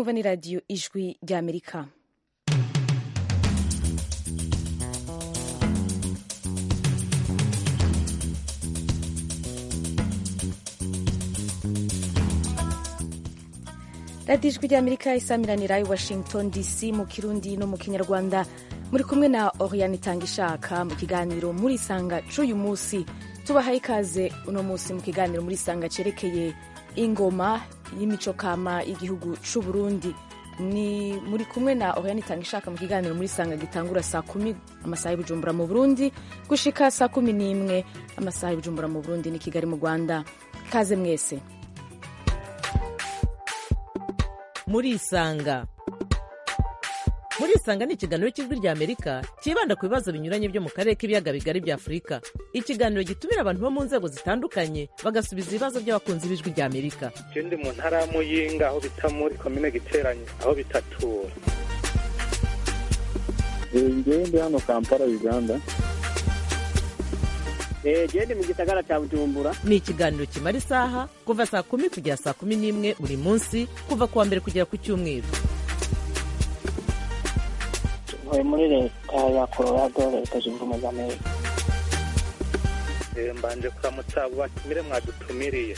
mwumva ni radiyo ijwi ry'amerika radiyo ijwi ry'amerika isamiranira i washington dc mu kirundi no mu kinyarwanda muri kumwe na oriane itanga ishaka mu kiganiro muri sanga c'uyu munsi tubahaye ikaze uno munsi mu kiganiro muri sanga cerekeye ingoma y'imico kama y'igihugu c'u Burundi ni muri kumwe na Oriane itanga ishaka mu kiganiro muri sanga gitangura saa kumi amasaha y'Ibujumbura mu Burundi gushika saa kumi n'imwe amasaha y'Ibujumbura mu Burundi ni Kigali mu Rwanda kaze mwese muri isanga muri isanga ni ikiganiro cy'ijwi rya amerika cyibanda ku bibazo binyuranye byo mu karere k'ibiyaga bigari bya afurika ikiganiro gitumira abantu bo mu nzego zitandukanye bagasubiza ibibazo by'abakunzi b'ijwi rya amerika ndi mu ntara ya muyinga aho bita muri komine giteranye aho bitatura ngewe ndi hano kampala uganda gende mu gisagara cya bujumbura ni ikiganiro kimara isaha kuva saa kumi kugera saa kumi n'imwe buri munsi kuva ku wa mbere kugera ku cyumweru ntuye muri leta ya colorado leta zunze ubumwe za amerika mbanje kuramutsa abo batumire mwadutumiriye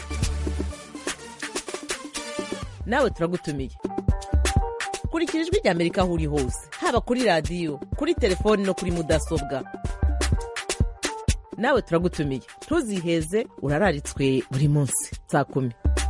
nawe turagutumiye kurikira ijwi rya amerika aho uri hose haba kuri radiyo kuri telefoni no kuri mudasobwa nawe turagutumiye ntuziheze urararitswe buri munsi saa kumi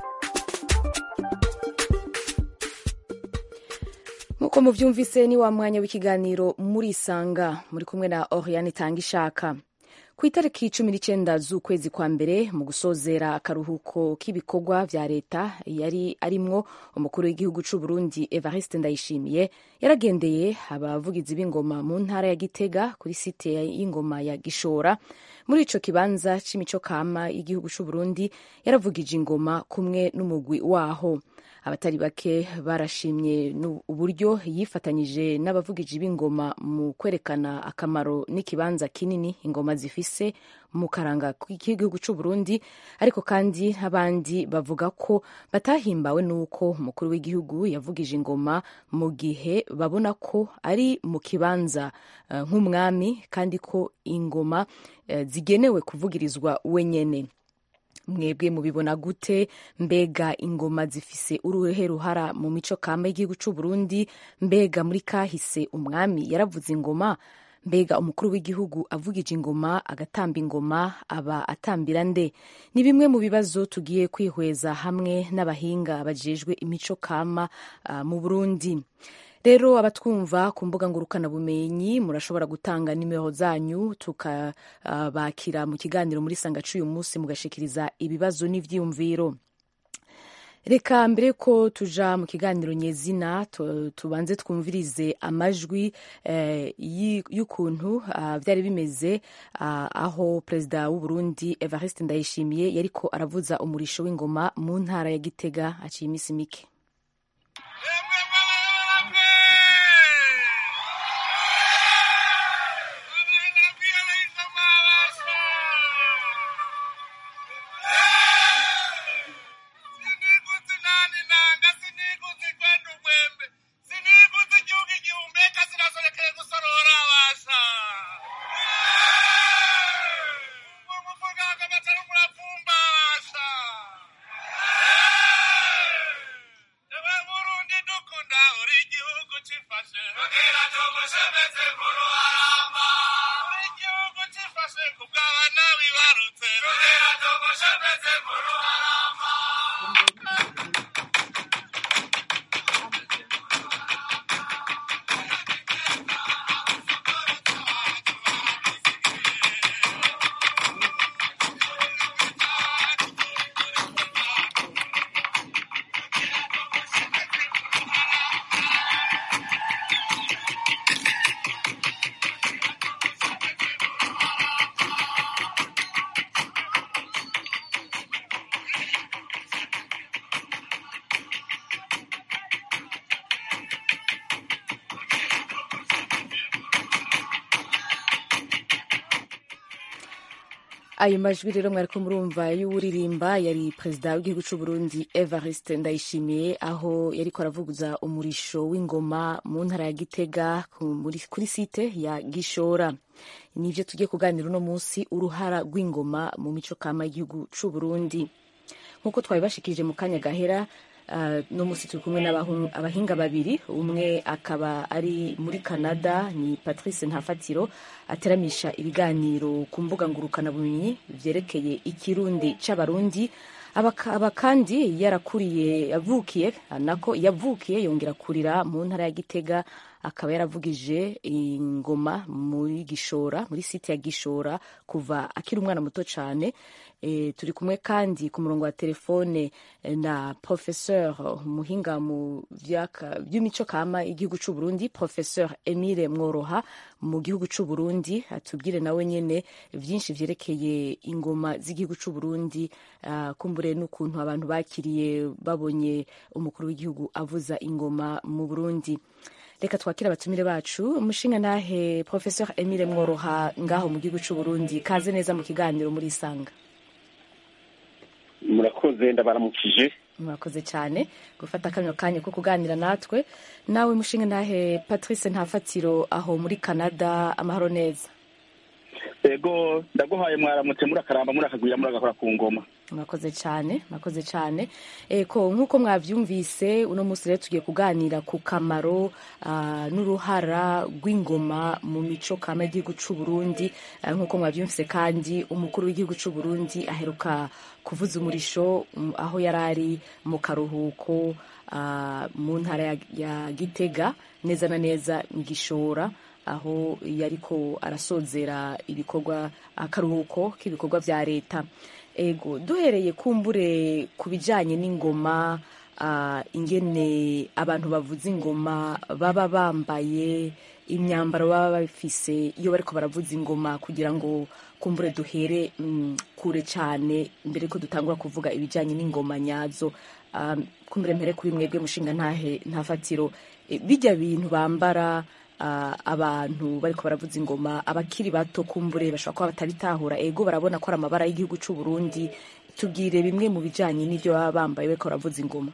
nk'uko mubyumvise ni wa mwanya w'ikiganiro muri isanga muri kumwe na oriane itanga ishaka ku itariki cumi n'icyenda z'ukwezi kwa mbere mu gusozera akaruhuko k'ibikorwa vya leta yari arimwo umukuru w'igihugu c'u Burundi Evariste Ndayishimiye yaragendeye abavugizi b'ingoma mu ntara ya Gitega kuri site y'ingoma ya Gishora muri ico kibanza c'imico kama y'igihugu c'u Burundi yaravugije ingoma kumwe n'umugwi waho abatari bake barashimye uburyo yifatanyije n'abavugiji b'ingoma mu kwerekana akamaro n'ikibanza kinini ingoma zifise mu karanga k'igihugu c'u Burundi ariko kandi abandi bavuga ko batahimbawe n'uko umukuru w'igihugu yavugije ingoma mu gihe babona ko ari mu kibanza uh, nk'umwami kandi ko ingoma uh, zigenewe kuvugirizwa wenyene mwebwe mubibona gute mbega ingoma zifise uruhe ruhara mu mico kama y'igihugu c'u Burundi mbega muri kahise umwami yaravuze ingoma mbega umukuru w'igihugu avugije ingoma agatamba ingoma aba atambira nde ni bimwe mu bibazo tugiye kwihweza hamwe n'abahinga bajejwe imico kama uh, mu Burundi rero abatwumva ku mbuga ngurukanabumenyi murashobora gutanga nimero zanyu tukabakira uh, mu kiganiro muri sanga c'uyu munsi mugashikiriza ibibazo n'ivyiyumviro reka mbere ko tuja mu kiganiro nyezina tubanze twumvirize amajwi eh, y'ukuntu uh, vyari bimeze uh, aho perezida w'u Burundi Evariste Ndayishimiye yariko aravuza umurisho w'ingoma mu ntara ya Gitega aciye imisi mike ayo majwi rero mwariko murumva y'uwuririmba yari perezida w'igihugu c'u Burundi Evariste Ndayishimiye aho yariko aravuguza umurisho w'ingoma mu ntara ya Gitega ku- muri- kuri site ya Gishora nivyo tugiye kuganira uno munsi uruhara rw'ingoma mu mico kama y'igihugu c'u Burundi nk'uko twabibashikirije mu kanya gahera uh, no musi turi kumwe n'abahinga babiri umwe akaba ari muri canada ni patrice ntafatiro ateramisha ibiganiro ku mbuga ngurukanabumenyi vyerekeye ikirundi c'abarundi aba aba kandi yarakuriye yavukiye nako yavukiye yongera kurira mu ntara ya gitega akaba yaravugije ingoma muri gishora muri site ya gishora kuva akiri umwana muto cyane e, turi kumwe kandi ku murongo wa telefone eh, na professeur muhinga mu vyaka- vy'imico kama igihugu c'u Burundi professeur Emile Mworoha mu gihugu c'u Burundi atubwire nawe nyene vyinshi vyerekeye ingoma z'igihugu c'u Burundi ah, kumbure n'ukuntu abantu bakiriye babonye umukuru w'igihugu avuza ingoma mu Burundi reka twakire abatumire bacu umushinga nahe professeur Emile Mworoha ngaho mu gihugu c'u Burundi kaze neza mu kiganiro muri Isanga murakoze ndabaramukije murakoze cyane gufata kano kanya ko kuganira natwe nawe mushinga nahe patrice ntafatiro aho muri canada amahoro neza ego ndaguhaye mwaramutse murakaramba murakagwira muragakora ku ngoma murakoze cyane murakoze cyane eko nk'uko mwavyumvise uno munsi rero tugiye kuganira ku kamaro ah, n'uruhara rw'ingoma mu mico kama y'igihugu c'u Burundi Ah, nk'uko mwavyumvise kandi umukuru w'igihugu c'u Burundi aheruka kuvuza umurisho mm, aho yari ari mu karuhuko ah, mu ntara ya, ya Gitega neza na neza mu Gishora aho yariko arasozera ibikorwa akaruhuko k'ibikorwa vya leta ego duhereye kumbure ku bijanye n'ingoma ah, ingene abantu bavuza ingoma baba bambaye imyambaro baba bafise iyo bariko baravuza ingoma kugira ngo kumbure duhere mm, kure cyane mbere ko dutangura kuvuga ibijanye n'ingoma nyazo Ah, kumbure mpere kuri mwebwe mushinga ntahe ntafatiro Eh, bijya bintu bambara ah, abantu bariko baravuza ingoma abakiri bato kumbure bashobora kuba batabitahura ego barabona ko ari amabara y'igihugu c'u Burundi tubwire bimwe mu bijanye n'ivyo baba bambaye bariko baravuza ingoma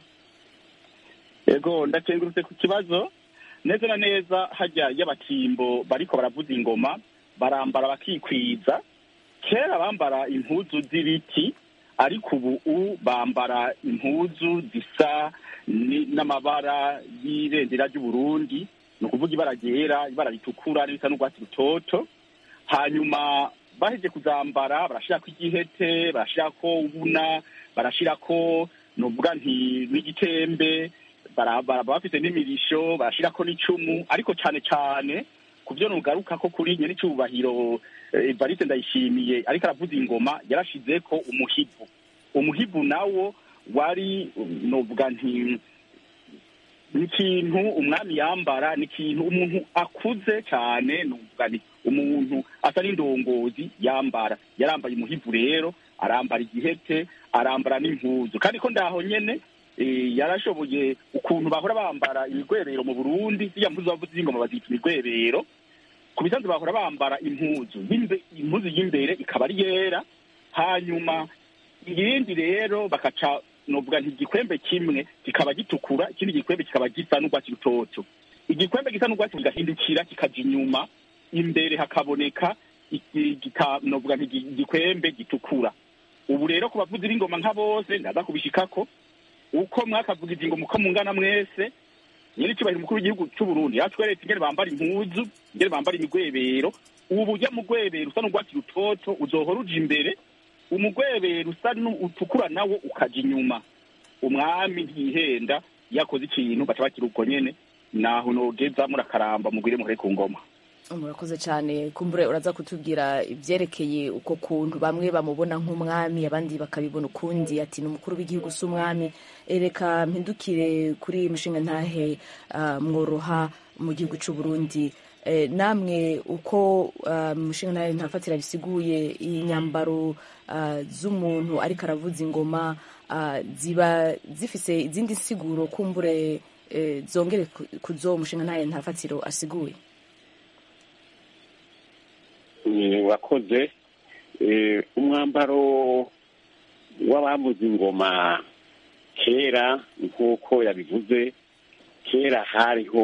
ego ndakengurutse ku kibazo neza na neza hajya y'abatimbo bariko baravuza ingoma barambara bakikwiza kera bambara impuzu z'ibiti ariko ubu bambara impuzu zisa ni- n'amabara y'ibendera ry'uburundi ni ukuvuga ibara ryera ibara ritukura n'irisa n'urwatsi rutoto hanyuma baheje kuzambara barashirako igihete barashirako ubuna barashirako novuga nti n'igitembe bara- bara- baba bafite n'imirisho barashirako n'icumu ariko cane cane ku vyo nugaruka ko kuri nye n'icubahiro eh, Evariste Ndayishimiye ariko aravuza ingoma yarashizeko umuhibu umuhibu nawo wari novuga nti ni ikintu umwami yambara ni ikintu umuntu akuze cyane nuvuga ni umuntu asa n'indongozi yambara yarambaye umuhivu rero arambara igihete arambara n'impuzu kandi ko ndaho nyene eh, yarashoboye ukuntu bahora bambara imigwebero mu burundi ziriya mpuzu bavuze z'ingoma bazita imigwebero ku bisanzwe bahora bambara impuzu y'imbe- impuzu y'imbere ikaba ari yera hanyuma irindi rero bakaca novuga nti igikwembe kimwe kikaba gitukura ikindi gikwembe kikaba gisa n'urwatsi rutoto igikwembe gisa n'urwatsi kigahindukira kikaja inyuma imbere hakaboneka iki- gika- novuga nti igi- igikwembe gitukura ubu rero ku bavuzi b'ingoma nka bose ndaza kubishikako uko mwakavugiza ingoma uko mungana mwese nyene icubahiro umukuru w'igihugu c'uburundi yatweretse ingene bambara impuzu ingene bambara imigwebero ubu burya mugwebero usa n'urwatsi rutoto uzohora uja imbere umugwebero usa nu- utukura nawo ukaja inyuma umwami ntihenda yakoze ikintu baca bakira ubwo nyene naho nogeza murakaramba mugwire muhore ku ngoma murakoze cyane kumbure uraza kutubwira ibyerekeye uko kuntu bamwe bamubona nk'umwami abandi bakabibona ukundi ati ni umukuru w'igihugu si umwami reka mpindukire kuri mushinga ntahe ah, mworoha mu gihugu cy'u Burundi Eh, namwe uko ah, mushinga ntahe ntafatira bisiguye inyambaro ah, z'umuntu ariko aravuza ingoma ah, ziba zifise izindi nsiguro kumbure eh, zongere ku- ku zo mushinga ntahe ntafatiro asiguye wakoze eh, umwambaro w'abavuza ingoma kera nk'uko yabivuze kera hariho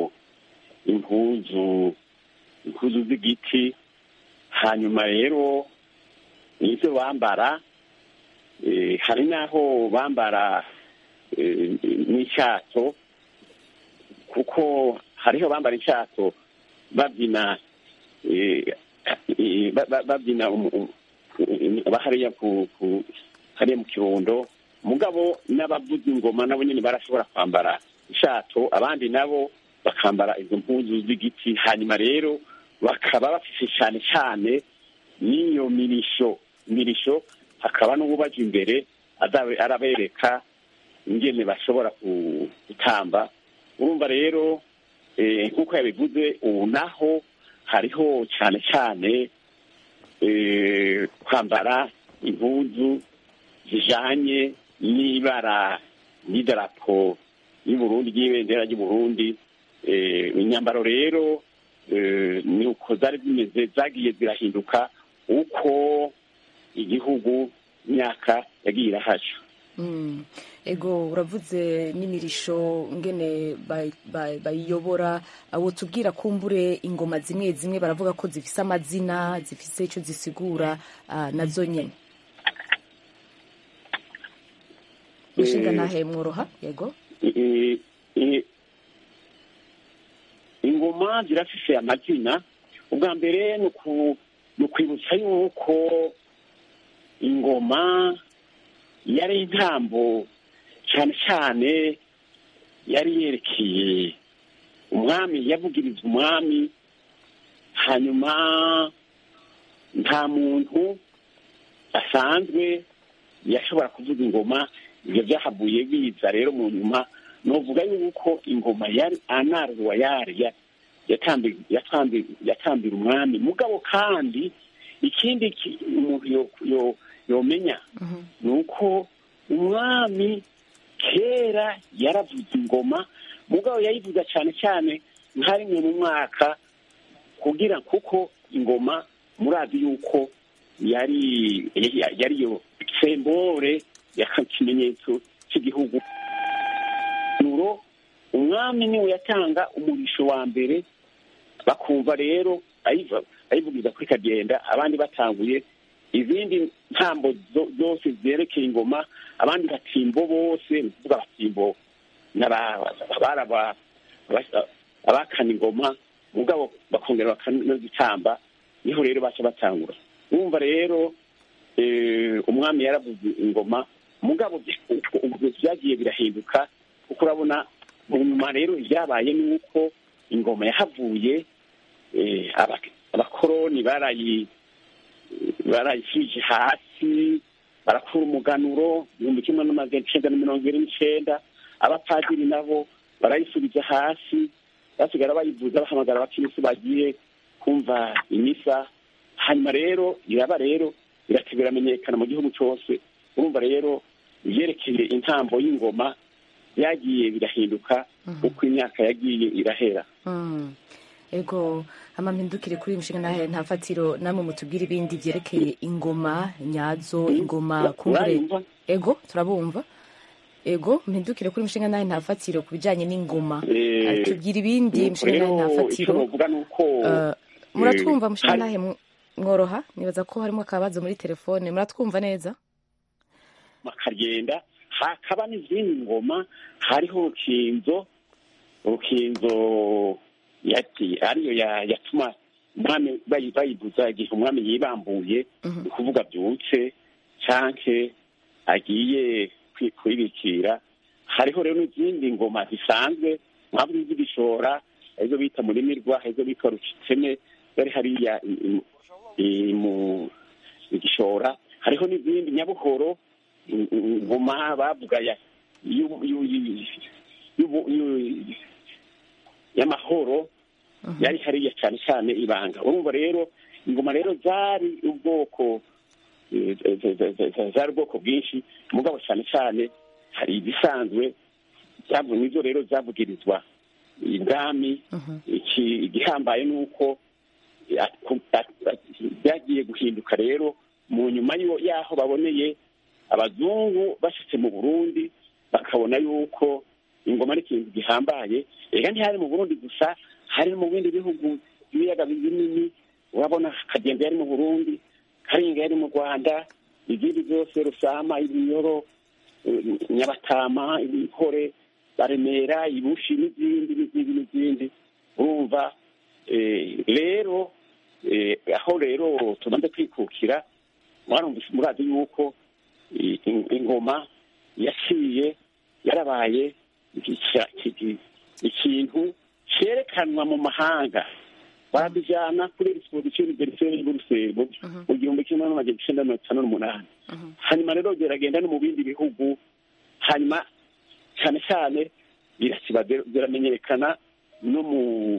impuzu impuzu z'igiti hanyuma rero nizo bambara eh, hari n'aho bambara eh, n'icyato kuko hariho bambara icyato babyina eh, eh, ba- ba- babyina umu- umu- eh, hariya ku ku- hariya mu kirundo mugabo n'abavuza ingoma nabo nyine barashobora kwambara ishato abandi nabo bakambara izo mpuzu z'igiti hanyuma rero bakaba bafise cyane cyane n'iyo mirisho mirisho hakaba n'uwubaje imbere azabe arabereka ingene bashobora ku- gutamba urumva rero eh, nk'uko yabivuze ubu naho hariho cyane cyane eh, kwambara impuzu zijanye n'ibara n'idarapo y'uburundi ry'ibendera ry'uburundi eh, imyambaro rero eh, ni uko zari zimeze zagiye zirahinduka uko igihugu imyaka yagiye irahaca Mm. ego uravuze n'imirisho ngene bay- bay- bayiyobora abo tubwira kumbure ingoma zimwe zimwe baravuga ko zifise amazina zifise ico zisigura ah, nazo nyene mushinga Eh, ntahe mworoha yego Eh, eh, ingoma zirafise amazina ubwa mbere ni uku- ni ukwibutsa yuko ingoma yari intambo cyane cyane yari yerekeye umwami yavugiriza umwami hanyuma nta muntu asanzwe yashobora kuvuga ingoma ibyo byahavuye biza rero mu nyuma novuga yuko ingoma yari anarwa yari ya- yatambi- yatambi- yatambira umwami mugabo kandi ikindi ki- umuntu yo- yo- yomenya ni uko umwami kera yaravuze ingoma mugabo yayivuga cyane cyane nka rimwe mu mwaka kugira kuko ingoma murazi yuko yari yari- yari yo sembore y'ikimenyetso cy'igihugu nuro umwami niwe yatanga umurisho wa mbere bakumva rero ayiva- ayivugiza kuri kagenda abandi batanguye izindi ntambo zo- zose zerekeye ingoma abandi batimbo bose ni ukuvuga abatimbo n'aba- baraba- aba- abakana ingoma mugabo bakongera bakanazitamba niho rero baca batangura wumva rero eh, umwami yaravuze ingoma mugabo bya- ubu byagiye birahinduka kuko urabona mu nyuma rero ibyabaye ni uko ingoma yahavuye eh, aba- abakoroni barayi barayishyije hasi barakura umuganuro ibihumbi kimwe n'amajana icenda na mirongo ibiri n'icenda abapadiri nabo barayisubiza hasi basigara bayivuza bahamagara abakirisi bagiye kumva imisa hanyuma rero iraba rero irati biramenyekana mu gihugu cyose urumva rero ibyerekeye intambo y'ingoma byagiye birahinduka uko imyaka yagiye irahera Mm. ego amampindukire kuri uyu mushinga ntahe nta fatiro namwe mutubwire ibindi byerekeye ingoma nyazo ingoma kumbure urayumva ego turabumva ego mpindukire kuri mushinga nawe nta fatiro ku bijyanye n'ingoma Eh, Ah, tubwire ibindi nuko mushinga nawe nta rero icyo fatiro novuga ni uko Eh, muratwumva eh, mushinga hari- nawe mworoha nibaza ko harimo akabazo muri telefone muratwumva neza bakagenda hakaba n'izindi ngoma hariho urukinzo urukinzo yati ariyo ya- yatuma umwami bayi- bayibuza igihe umwami yibambuye ni ukuvuga byutse canke agiye kwi- kwibikira hariho rero n'izindi ngoma zisanzwe mwaba iz'ibishora arizo bita murimirwa arizo bita rucitseme zari hariya i- i- i- mu igishora hariho n'izindi nyabuhoro i- i- ingoma bavuga ya y'u- y'u- y'u- y'ubu- y'u- y'amahoro yari hariya cyane cyane ibanga urumva rero ingoma rero zari ubwoko eh, z- z- z- z- zari ubwoko bwinshi mugabo cyane cyane hari izisanzwe zavu- nizo rero zavugirizwa ibwami iki igihambaye ni uko ya- ku- ya- ya- byagiye guhinduka bihinduka rero mu nyuma yo- y'aho baboneye abazungu bashitse mu burundi bakabona yuko ingoma ari ikintu gihambaye reka ntihari mu burundi gusa hari no mu bindi bihugu ibiyaga binini urabona kagenda yari mu burundi karinga yari mu rwanda izindi zose rusama ibinyoro eh, nyabatama ibikore baremera ibushi n'izindi n'izindi n'izindi urumva eh, rero eh, aho rero tumaze kwikukira mwarumvise murazi yuko i- in- ingoma yaciye yarabaye igica- iki- ikintu cyerekanwa mu mahanga barabijyana kuri exposition universelle y'u Buruseli mu gihumbi kimwe n'amajana icyenda mirongo itanu n'umunani hanyuma rero biragenda no mu bindi bihugu hanyuma cyane cyane birasiba biramenyekana no mu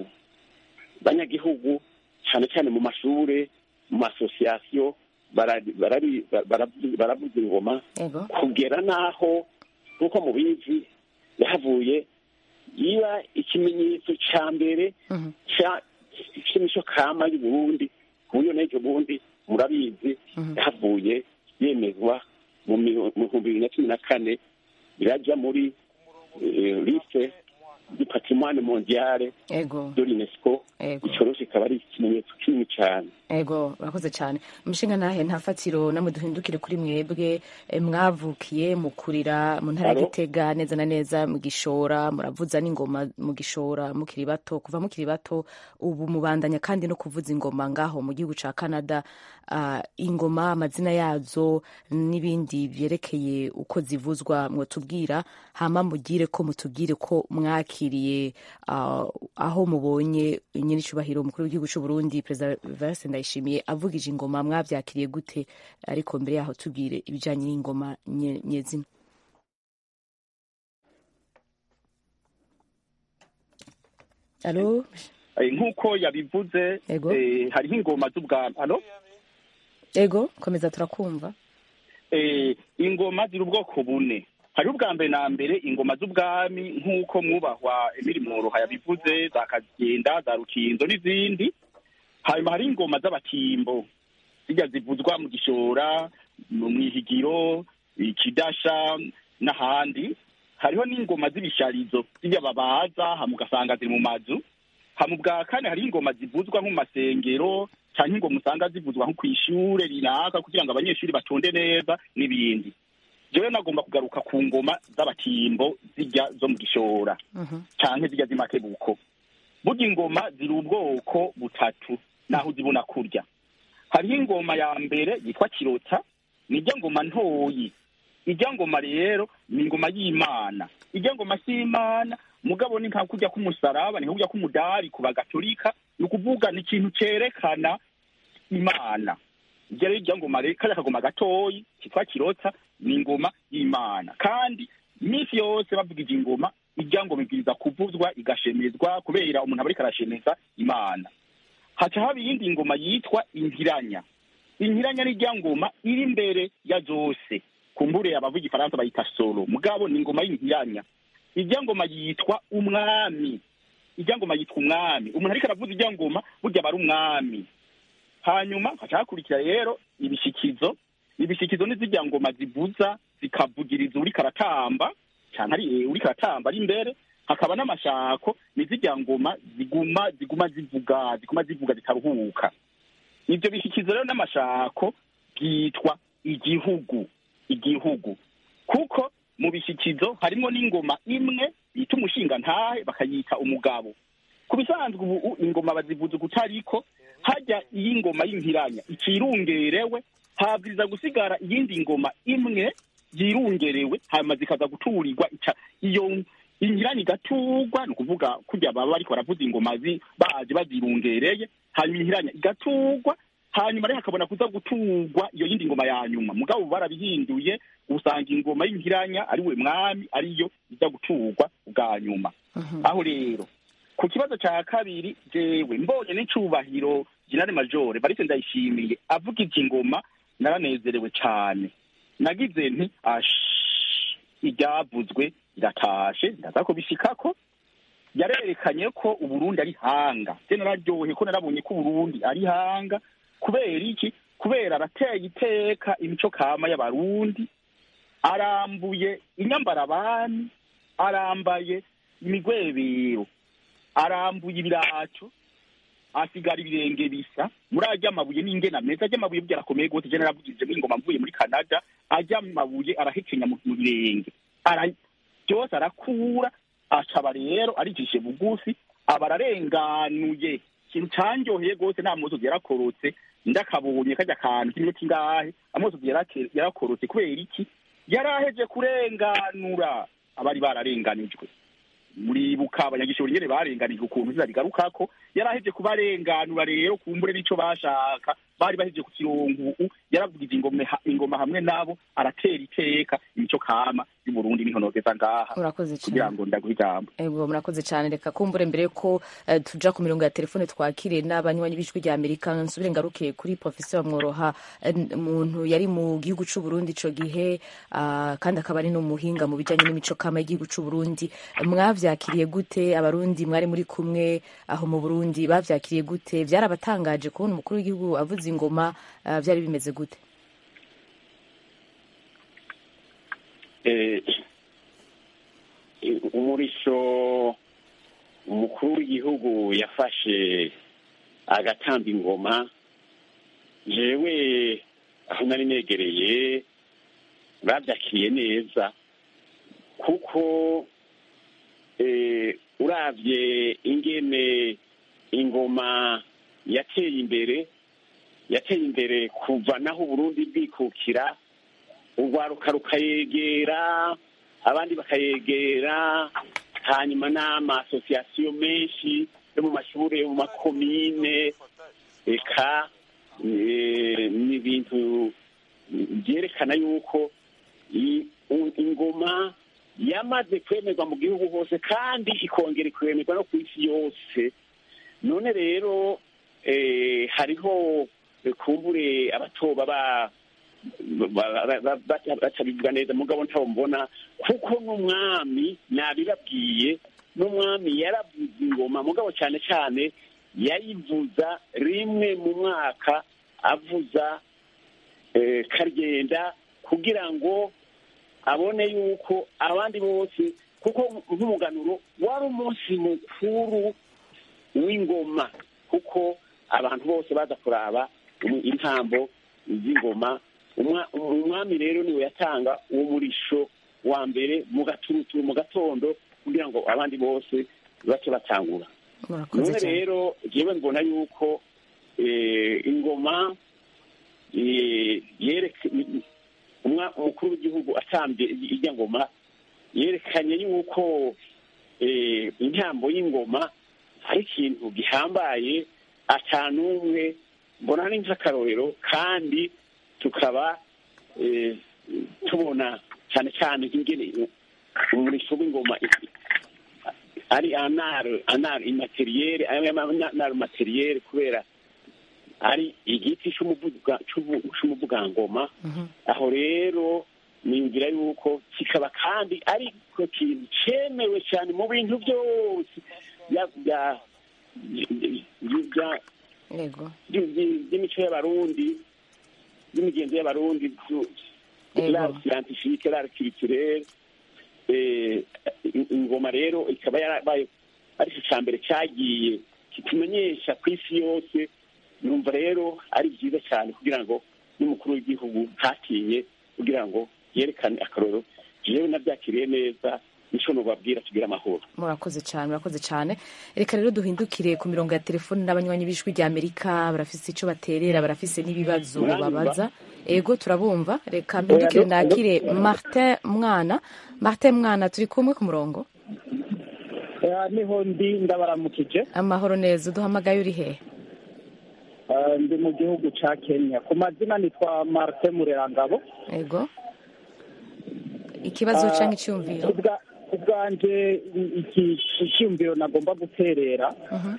banyagihugu cyane cyane mu mashure mu masosiyasiyo barari- barari- baravuza baravuza ingoma yego kugera n'aho nk'uko mubizi yahavuye iba ikimenyetso cya mbere Mhm. cya- cy'imico kama y'u Burundi ku buryo n'ejo bundi murabizi Mhm. yahavuye yemezwa mu mi- mu bihumbi bibiri na cumi na kane irajya muri eh, liste du patrimoine mondiale yego de l'UNESCO Yego. icyo rero kikaba ari ikimenyetso kinini cyane ego urakoze cyane umushinga ntahe nta fatiro namwe duhindukire kuri mwebwe eh, mwavukiye mukurira mu ntara ya Alo? gitega neza na neza mu gishora muravuza n'ingoma mu gishora mukiri bato kuva mukiri bato ubu mubandanya kandi no kuvuza ingoma ngaho mu gihugu ca canada Ah, ingoma amazina yazo n'ibindi byerekeye uko zivuzwa mwotubwira hama mugire ko mutubwire ko mwakiriye ah, aho mubonye nyir'icyubahiro umukuru w'igihugu cy'u Burundi perezida Vincent Ndayishimiye avugije ingoma mwabyakiriye gute ariko mbere yaho tubwire ibijyanye n'ingoma nye- nyezina alo Eh, nk'uko yabivuze Ego. eh, hariho ingoma z'ubwami alo ego komeza turakumva eh, ingoma ziri ubwoko bune hariho ubwa mbere na mbere ingoma z'ubwami nk'uko mwubahwa emiri mworoha yabivuze za kagenda za rukinzo n'izindi hanyuma hari ingoma z'abatimbo zijya zivuzwa mu gishora mu mwihigiro ikidasha n'ahandi hariho n'ingoma z'ibisharizo zijya babaza hama ugasanga ziri mu mazu hama ubwa kane hari ingoma zivuzwa nko mu masengero cyangwa ingoma usanga zivuzwa nko ku ishure runaka kugira ngo abanyeshuri batonde neza n'ibindi jewe nagomba kugaruka ku ngoma z'abatimbo zijya zo mu gishora Mhm. canke zijya z'imakebuko burya ingoma ziri ubwoko butatu naho uzibona kurya hariho ingoma ya mbere yitwa kirota nijya ngoma ntoyi ijya ngoma rero ni ingoma y'imana ijya ngoma si imana mugabo ni nka kurya k'umusaraba ni nka kurya k'umudari ku bagatolika ni ukuvuga ni ikintu cerekana imana ijya rero ijya ngoma rero kariya kagoma gatoyi kitwa kirota ni ingoma y'imana kandi iminsi yose bavugije ingoma ijya ngoma ibwiriza kuvuzwa igashemezwa kubera umuntu aba ariko arashemeza imana haca haba iyindi ngoma yitwa inkiranya inkiranya ni ijya ngoma iri imbere ya zose kumbure abavuga igifaransa bayita solo mugabo ni ingoma y'inkiranya ijya ngoma yitwa umwami ijya ngoma yitwa umwami umuntu ariko aravuza ijya ngoma burya aba ari umwami hanyuma haca hakurikira rero ibishikizo ibishikizo ni zijya ngoma zivuza zikavugiriza uriko aratamba cyane ari eh, uriko aratamba ari imbere hakaba n'amashako ni zijya ngoma ziguma ziguma zivuga ziguma zivuga zitaruhuka ibyo bishyikizo rero n'amashako byitwa igihugu igihugu kuko mu bishyikizo harimo n'ingoma imwe bita umushinga ntahe bakayita umugabo ku bisanzwe ubu ingoma bazivuza ukutariko hajya iyi ngoma y'inkiranya ikirungerewe habwiriza gusigara iyindi ngoma imwe yirungerewe hanyuma zikaza guturirwa ica iyo inkiranya igaturwa ni ukuvuga kurya baba bariko baravuza ingoma zi- baje bazirungereye hanyuma inkiranya igaturwa hanyuma rero hakabona kuza guturwa iyo yindi ngoma ya nyuma mugabo ubu barabihinduye usanga ingoma y'inkiranya ari we mwami ariyo iza guturwa bwa nyuma aho rero ku kibazo cya kabiri jewe mbonye n'icubahiro generale majore barise ndayishimiye avuga iki ngoma naranezerewe cyane nagize nti ash iryavuzwe iratashe ndaza kubishikako yarerekanye ko uburundi ari hanga je nararyohe ko narabonye ko uburundi ari hanga kubera iki kubera arateye iteka imico kama y'abarundi arambuye inyambarabani arambaye imigwebero arambuye ibiraco asigara ibirenge bisa muri ajya amabuye n'ingena meza ajya amabuye burya arakomeye gose je naravugije ingoma mvuye muri canada ajya amabuye arahekenya mu mu birenge Ara- byose arakura acaba rero arijishe bugufi aba ararenganuye ikintu canyoheye gose nta musozi yarakorotse ndakabonye kajya kantu k'iminota ingahe amusozi yarake- yarakorotse kubera iki yaraheje kurenganura abari bararenganijwe muribuka abanyagishoro nyene barenganijwe ukuntu zina rigarukako yaraheje kubarenganura rero kumbure n'ico bashaka bari baheje ku kirongo ubu yaravugije ingoma ingoma hamwe nabo aratera iteka imico kama y'uburundi n'intonogeza ngaha murakoze kugira cyane ngo ndaguhe ijambo ego murakoze cyane reka kumbure mbere ko eh, tuja ku mirongo ya telefone twakire n'abanywanyi b'ijwi rya amerika nsubire ngaruke kuri professeur mworoha eh, umuntu yari mu gihugu c'u Burundi ico gihe ah, kandi akaba ari n'umuhinga mu bijanye n'imico kama y'igihugu c'u Burundi mwavyakiriye gute abarundi mwari muri kumwe aho mu Burundi bavyakiriye gute vyarabatangaje kubona umukuru w'igihugu avuza ingoma ah, vyari bimeze gute eh, umurisho umukuru w'igihugu yafashe agatamba ingoma jewe aho nari negereye babyakiriye neza kuko eh, uravye ingene ingoma yateye imbere yateye imbere kuva naho uburundi bwikukira urwaruka rukayegera abandi bakayegera hanyuma n'amasosiyasiyo menshi yo mu mashuri yo mu makomine eka eh, ni ibintu byerekana yuko i- u- ingoma yamaze kwemerwa mu gihugu hose kandi ikongera ikwemerwa no ku isi yose none rero eh, hariho eh, kumbure abatoba ba ba- ba- ba- ba- batabivuga neza mugabo ntabo mbona kuko n'umwami nabibabwiye n'umwami yaravuza ingoma mugabo cyane cyane yayivuza rimwe mu mwaka avuza eh, karyenda kugira ngo abone yuko abandi bose kuko nk'umuganuro wari umunsi mukuru w'ingoma kuko abantu bose baza kuraba umu- intambo z'ingoma Umwa- umwami rero niwe yatanga uwo murisho wa mbere mu gaturuturu mu gatondo kugira ngo abandi bose bace batangura murakoze none cyane rero jewe mbona yuko eh, ingoma eh, yereka umwa- umukuru w'igihugu atambye ijya ngoma yerekanye yuko eh, intambo y'ingoma ari ikintu gihambaye atanumwe mbona ni nk'akarorero kandi tukaba eh, tubona cyane cyane ingene umurisho w'ingoma ari anare anare imateriyere anare materiyere kubera ari igiti c'umuvuga- c'ubu- c'umuvugangoma aho rero ningira yuko kikaba kandi ari ko kintu cemewe cyane mu bintu byose bya- bya- bya- yego by'imico by'imico y'abarundi by'imigenzo y'abarundi Yego. l'art scientifique l'art culturel eh, in- ingoma rero ikaba yarabaye ari cyo cya mbere cyagiye kitumenyesha ku isi yose numva rero ari byiza cyane kugira ngo n'umukuru w'igihugu ntatinye kugira ngo yerekane akaroro jewe nabyakiriye neza nico nobabwira tugire amahoro murakoze cyane murakoze cyane reka rero duhindukire ku mirongo ya telefoni n'abanywanyi b'ijwi rya amerika barafise icyo baterera barafise n'ibibazo Muranyumva? babaza ego turabumva reka mpindukire nakire martin mwana martin mwana turi kumwe ku murongo Eh, niho ndi ndabaramukije amahoro neza uduhamagaye uri hehe Eh, ndi mu gihugu ca kenya ku mazina nitwa martin murerangabo ego ikibazo Ah, cyangwa icyumviro ubwa- ubwanje iki icyumviro nagomba guterera Mhm.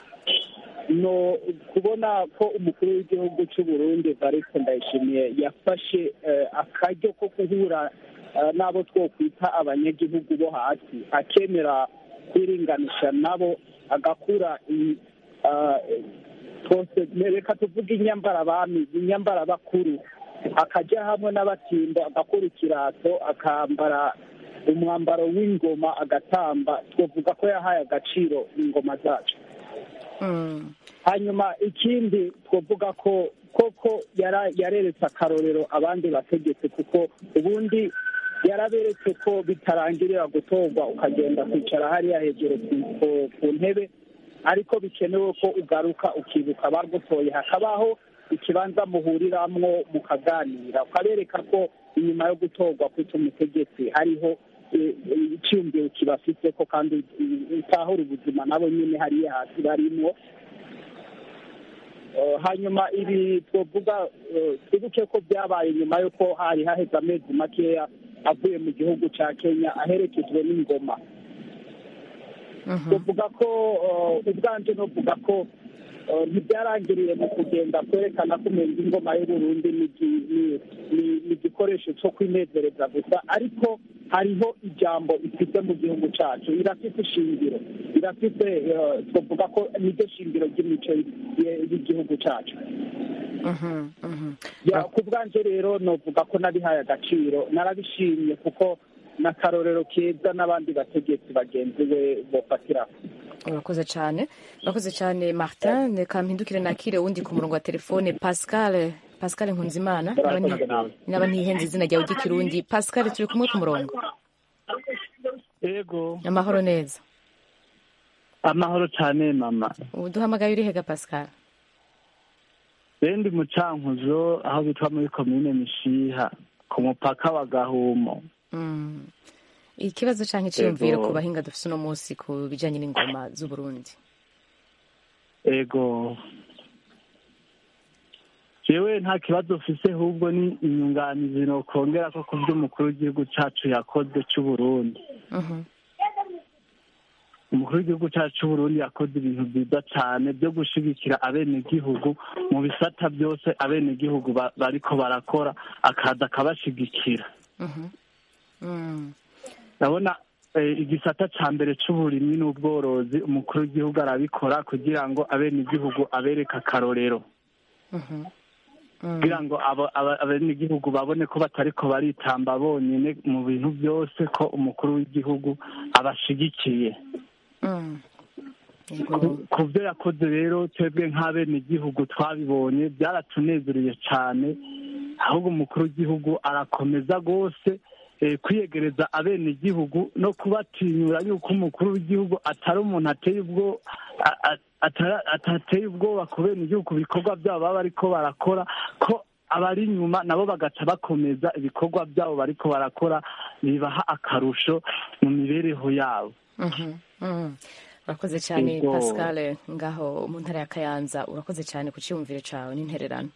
no kubona ko umukuru w'igihugu cy'u Burundi Evariste Ndayishimiye yafashe eh, akaryo ko guhura eh, n'abo twokwita abanyagihugu bo hasi akemera kwiringanisha nabo agakura i- ah, twose reka tuvuge inyambarabami inyambarabakuru akajya hamwe n'abatimbo agakora ikirato akambara umwambaro w'ingoma agatamba twavuga ko yahaye agaciro ingoma zacu Mm. hanyuma ikindi twavuga ko koko yara- yareretse akarorero abandi bategetse kuko ubundi yaraberetse ko bitarangirira gutorwa ukagenda kwicara hariya hejuru ku- ku- ku ntebe ariko bikenewe ko ugaruka ukibuka abagutoye hakabaho ikibanza muhuriramwo mukaganira ukabereka ko inyuma yo gutorwa kwita umutegetsi hariho eh, eh, icyumviro kibafite ko kandi eh, utahura ubuzima nabo nyine hariya hasi barimwo Eh, hanyuma ibi twavuga eh, twibuke ko byabaye nyuma y'uko hari haheze amezi makeya avuye mu gihugu cya kenya aherekejwe n'ingoma Mhm. tuvuga ko eh, ubwanje novuga ko eh, ntibyarangiriye mu kugenda kwerekana ko umenga ingoma y'uburundi ni igi- ni- ni- ni igikoresho cyo kwinezereza gusa ariko hariho ijambo ifite mu gihugu cyacu irafite ishingiro irafite eh, twavuga ko niryo shingiro ry'imico y- y'igihugu cyacu Mhm. Mhm. Ya, ku bwanje rero novuga ko nabihaye agaciro narabishimye kuko n'akarorero keza n'abandi bategetsi bagenzi be bofatiraho urakoze cyane urakoze cyane martin reka mpindukire nakire wundi ku murongo wa telefone pascal pascal nkunzimana naba nti- naba ntihenze izina ryawe ry'ikirundi pascal turi kumwe ku murongo yego amahoro neza amahoro cyane mama ubu duhamagaye uri hega pascal bendi mu cankuzo aho bitwa muri komine mishiha ku mupaka wa gahumo Mm. ikibazo cyangwa icyiyumviro Yego. ku bahinga dufite uno munsi ku bijyanye n'ingoma z'uburundi ego jewe nta kibazo mfise ahubwo ni inyunganizi nokongera ko ku byo umukuru w'igihugu cacu yakoze c'uburundi Mhm. umukuru w'igihugu cyacu c'uburundi yakoze ibintu byiza cyane byo gushigikira abenegihugu mu bisata byose abenegihugu ba- bariko barakora akaza akabashigikira Mhm. Mm. ndabona eh, igisata ca mbere c'uburimyi n'ubworozi umukuru w'igihugu arabikora kugira ngo abenegihugu abereke akarorero Mhm. Mm. kugira ngo abo- aba- abenegihugu babone ko batariko baritamba bonyene mu bintu byose ko umukuru w'igihugu abashigikiye Mm. Yego. ku- ku byo yakoze rero twebwe nk'abenegihugu twabibonye byaratunezereye cyane ahubwo umukuru w'igihugu arakomeza rwose eh, kwiyegereza abenegihugu no kubatinyura yuko umukuru w'igihugu atari umuntu ateye ubwo a- a- atara- atateye ubwoba ku benegihugu ku bikorwa byabo baba bariko barakora ko abari inyuma nabo bagaca bakomeza ibikorwa byabo bariko barakora bibaha akarusho mu mibereho yabo Mhm. Mm. urakoze cyane Yego. pascal ngaho mu ntara ya kayanza urakoze cyane ku cyiyumviro cyawe n'intererano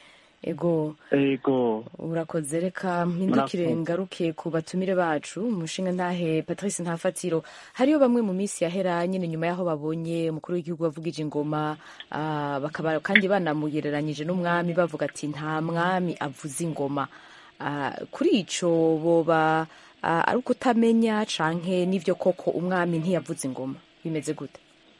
ego ego urakoze reka mpindukire Murakoze. ngaruke ku batumire bacu umushinga ntahe patrice ntafatiro hariyo bamwe mu minsi yahera nyine nyuma y'aho babonye umukuru w'igihugu wavugije ingoma ah, bakaba kandi banamugereranyije n'umwami bavuga ati nta mwami avuza ingoma Ah, kuri ico boba ah, ari ukutamenya canke n'ivyo koko umwami ntiyavuza ingoma bimeze gute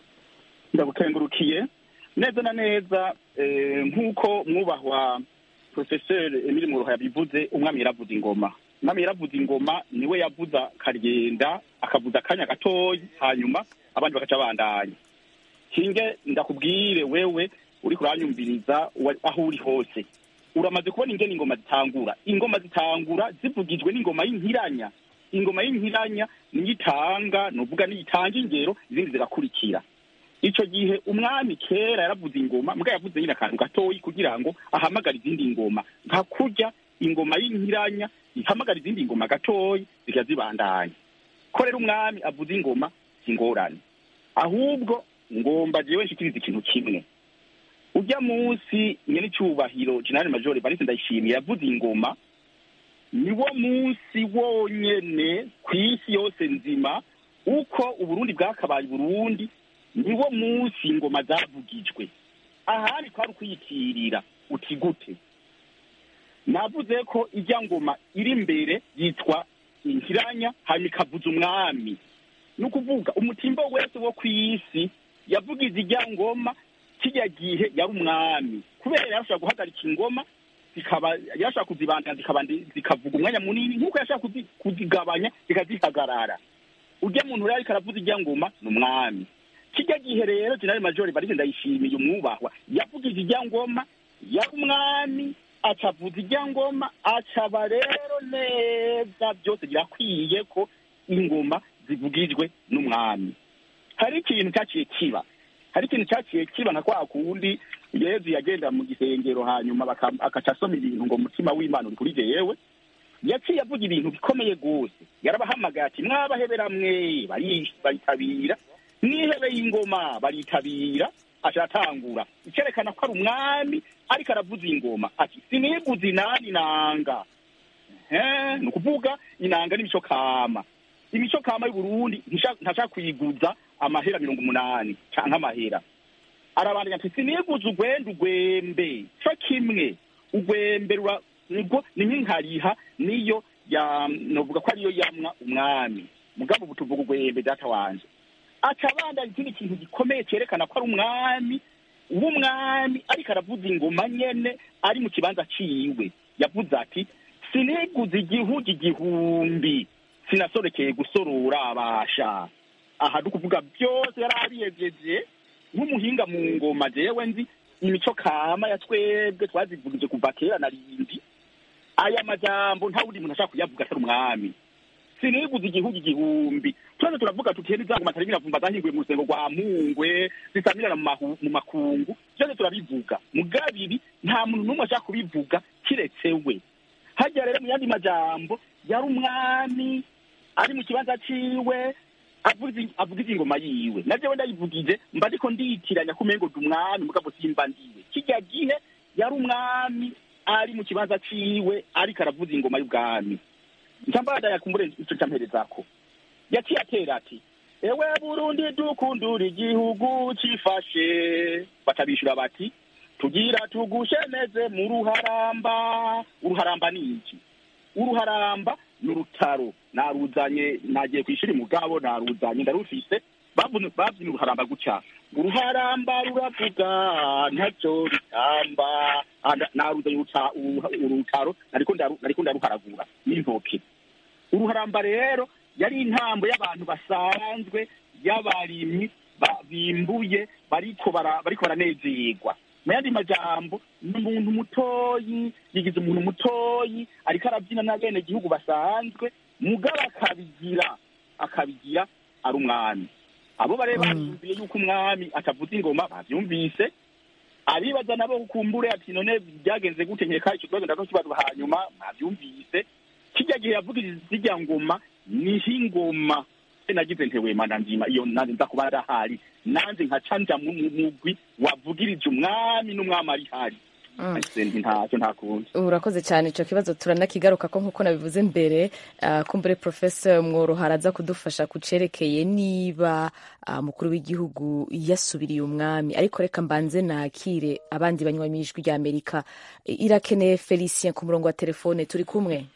ndagukengurukiye neza na neza eh, nk'uko mwubahwa professeur emile muruha yabivuze umwami yaravuza ingoma umwami yaravuza ingoma niwe yavuza karigenda akavuza akanya gatoyi hanyuma abandi bagaca bandanya kinge ndakubwire wewe uri kuranyumviriza wa- aho uri hose uramaze kubona ingene ingoma zitangura ingoma zitangura zivugijwe n'ingoma y'inkiranya ingoma y'inkiranya niyo itanga nuvuga niyo itanga ingero izindi zigakurikira ico gihe umwami kera yaravuze ingoma mbwa yavuze nyine akantu gatoyi kugira ngo ahamagare izindi ngoma nka kurya ingoma y'inkiranya ihamagara izindi ngoma gatoyi zikajya zibandanya ko rero umwami avuze ingoma si ingorane ahubwo ngomba jewe nshikiriza ikintu kimwe ujya munsi nyene icubahiro general major Evariste Ndayishimiye yavuze ingoma niwo munsi wonyene ku isi yose nzima uko uburundi bwakabaye uburundi niwo munsi ingoma zavugijwe ahandi kwari ukwiyitirira uti gute navuze ko ijya ngoma iri imbere yitwa inkiranya hanyuma ikavuza umwami ni ukuvuga umutimbo wese wo ku isi yavugize ijya ngoma kijya gihe yari umwami kubera yarashobora guhagarika ingoma zikaba yarashobora kuzibandanya zikaba ndi- zikavuga umwanya munini nk'uko yashobora kuzi- kuzigabanya zikazihagarara urya muntu rero ariko aravuza irya ngoma ni umwami kijya gihe rero generali majori barize ndayishimiye umwubahwa yavugije irya ngoma yari umwami acavuza irya ngoma acaba rero neza byose birakwiye ko ingoma zivugijwe n'umwami hari ikintu cyaciye kiba hari ikintu cyaciye kiba nka kwa kundi yezu yagenda mu gisengero hanyuma baka- akaca asoma ibintu ngo umutima w'imana uri kuri jewe yaciye avuga ibintu bikomeye rwose yarabahamagaye ati mwabahebera mwe bari- baritabira mwihebeye ingoma baritabira aratangura icyerekana ko ari umwami ariko aravuza ingoma ati siniguze inani nanga Eh, ni ukuvuga inanga n'imico kama imico kama y'uburundi ntisha- ntashaka kuyiguza amahera mirongo umunani canke amahera arabandanya ati siniguze ugwenda ugwembe co kimwe ugwembe rura- nibwo ni nk'inkariha niyo ya novuga ko ariyo yamwa umwami mugabo ubu tuvuga ugwembe data wanje aca abandanya ikindi kintu gikomeye cerekana ko ari umwami w'umwami ariko aravuza ingoma nyene ari mu kibanza ciwe yavuze ati siniguze igihugu igihumbi sinasorekeye gusorora abasha aha dukuvuga byose yari abiyejeje nk'umuhinga mu ngoma jewe nzi imico kama ya twebwe twazivugije kuva kera na rindi aya majambo nta wundi muntu ashaka kuyavuga atari umwami siniguze igihugu igihumbi twese turavuga tuti heri zangu matari biravumba zahinguye mu rusengo rwa mpungwe zisamirana mu mahu- mu makungu byose turabivuga mugabiri nta muntu n'umwe ashaka kubivuga kiretse we hajya rero mu yandi majambo yari umwami ari mu kibanza ciwe avuga avuga ingoma yiwe na jewe ndayivugije mba ndiko ndiyitiranya kumengo ndi umwami mugabo simba ndiwe kijya gihe yari umwami ari mu kibanza ciwe ariko aravuza ingoma y'ubwami ncambada yakumbure ico camperezako yaciye atera ati ewe burundi dukundura igihugu cifashe batabishura bati tugira tugushemeze mu ruharamba uruharamba ni iki uruharamba ni urutaro naruzanye nagiye ku ishuri mugabo naruzanye ndarufise bavuze babyina uruharamba gutya uruharamba ruravuga ntacyo ritamba Ah, nda- naruzanye uruta- uruha- urutaro nariko ndaru- nariko ndaruharagura n'intoke uruharamba rero yari intambo y'abantu basanzwe y'abarimyi ba- bimbuye bariko bara- bariko baranezerwa mu yandi majambo ni umuntu mutoyi yigize umuntu mutoyi ariko arabyina n'abene gihugu basanzwe mugabo akabigira akabigira ari umwami abo bare bavyumviye yuko umwami atavuza ingoma bavyumvise abibaza nabo kukumbure ati none byagenze gute nkeka ico kibazo ndako kibazo hanyuma bavyumvise kijya gihe yavugiriza zirya ngoma niho ingoma se nagize ntewe mana nzima iyo nanze nza kuba ndahari nanze nkaca nja mu mu mugwi wavugirije umwami n'umwami ari hari Mm. Ese nti ntacyo nta kundi urakoze cyane icyo kibazo turanakigaruka ko nk'uko nabivuze mbere ah, kumbure professor mworoha araza kudufasha ku cerekeye niba ah, umukuru w'igihugu yasubiriye umwami ariko reka mbanze nakire abandi banywanyi b'ijwi rya amerika irakeneye felicien ku murongo wa telefone turi kumwe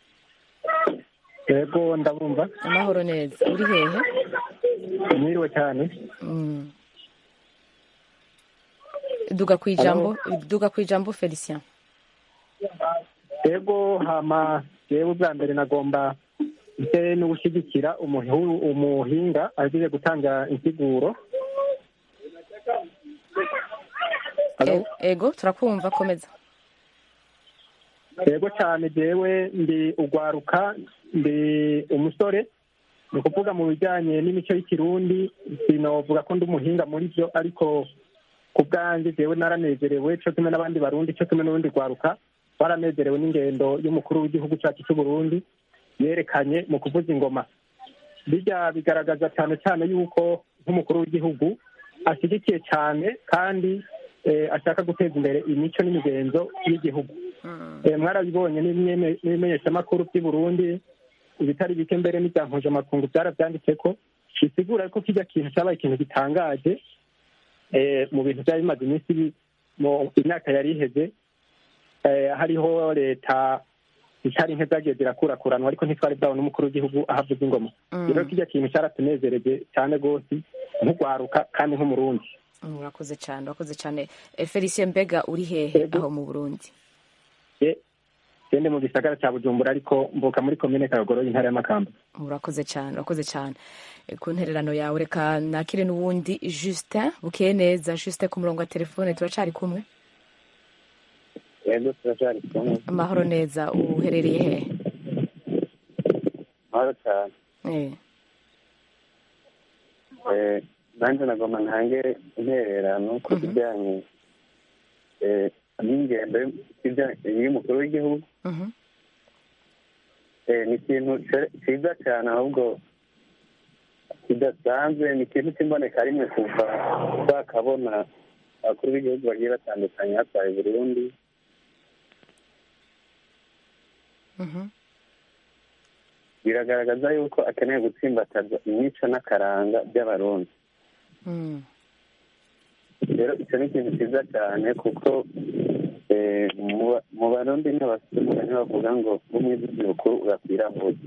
yego ndabumva amahoro neza uri hehe mwiriwe cyane Mm. duga ku ijambo duga ku ijambo felicien yego hama yewe bwa mbere nagomba mbere no gushyigikira umuhu- umuhinga agiye gutanga insiguro Hello? E- ego turakumva komeza yego cyane jewe ndi ugwaruka ndi umusore ni ukuvuga mu bijyanye n'imico y'ikirundi sinovuga ko ndi umuhinga muri byo ariko ku bwanjye jewe naranezerewe cyo kimwe n'abandi barundi cyo kimwe n'urundi rwaruka baranezerewe n'ingendo y'umukuru w'igihugu cyacu cy'u Burundi yerekanye mu kuvuza ingoma bijya bigaragaza cyane cyane yuko nk'umukuru w'igihugu ashyigikiye cyane kandi eh, ashaka guteza imbere imico n'imigenzo y'igihugu Eh, mwarabibonye n'ibimene- n'ibimenyeshamakuru by'i Burundi ibitari bike mbere n'ibya mpuzamakungu byarabyanditse ko bisigura ko kijya kintu cyabaye ikintu gitangaje eh, mu bintu byari bimaze iminsi bi- mu imyaka yari iheze eh, hariho leta zitari nke zagiye zirakurakuranwa ariko ntitwari bwabona umukuru w'igihugu ahavuza ingoma Mm. rero kijya kintu cyaratunezereje cyane rwose nk'ugwaruka kandi nk'umurundi urakoze cyane urakoze cyane felicien mbega uri hehe aho mu burundi gende mu gisagara cya bujumbura ariko mvuka muri komine kayogoro y'intara y'amakamba urakoze cyane urakoze cyane ku ntererano yawe reka nakire n'uwundi justin bukeye neza justin ku murongo wa telefone turacari kumwe yego turacari kumwe amahoro neza uherereye hehe amahoro cyane nanjye nagomba ntange intererano ku bijyanye n'ingendo y'umukuru w'igihugu ni ikintu cyiza cyane ahubwo kidasanzwe ni ikintu cy'imboneka rimwe kuva twakabona abakuru b'igihugu bagiye batandukanye hatwaye burundi biragaragaza yuko akeneye gutsimbataza imico n'akaranga by'abarundi rero icyo ni ikintu cyiza cyane kuko mu barundi n'abafite umugani bavuga ngo umwizizi mukuru urakwira hose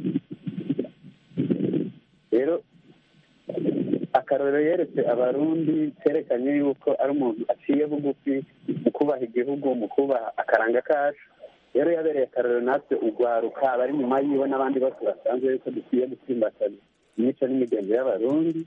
rero akarorero yeretse abarundi kerekanye yuko ari umuntu aciye bugufi mu kubaha igihugu mu kubaha akaranga kacu rero yabereye akarorero natwe urwaruka abari nyuma yiwe n'abandi bose basanzwe yuko dukwiye gutsimbataza imico n'imigenzo y'abarundi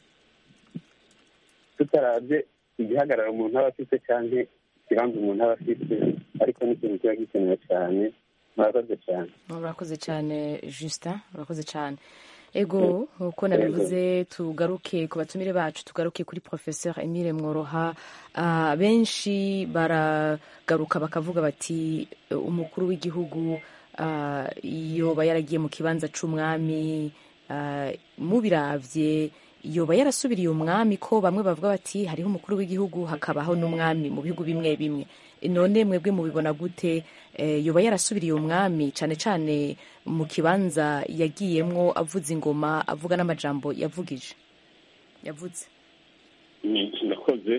tutarabye igihagararo umuntu aba afite cyangwa ikibanza umuntu aba afite ariko ni ikintu kiba gikenewe cyane murakoze cyane murakoze cyane justin murakoze cyane ego nk'uko nabivuze tugaruke ku batumire bacu tugaruke kuri professeur emile mworoha benshi baragaruka bakavuga bati umukuru w'igihugu yoba yaragiye mu kibanza c'umwami mubiravye yoba yarasubiriye umwami ko bamwe bavuga bati hariho umukuru w'igihugu hakabaho n'umwami mu bihugu bimwe bimwe none mwebwe mubibona gute yoba yarasubiriye umwami cyane cyane mu kibanza yagiyemwo avuza ingoma avuga n'amajambo yavugije yavutse ndakoze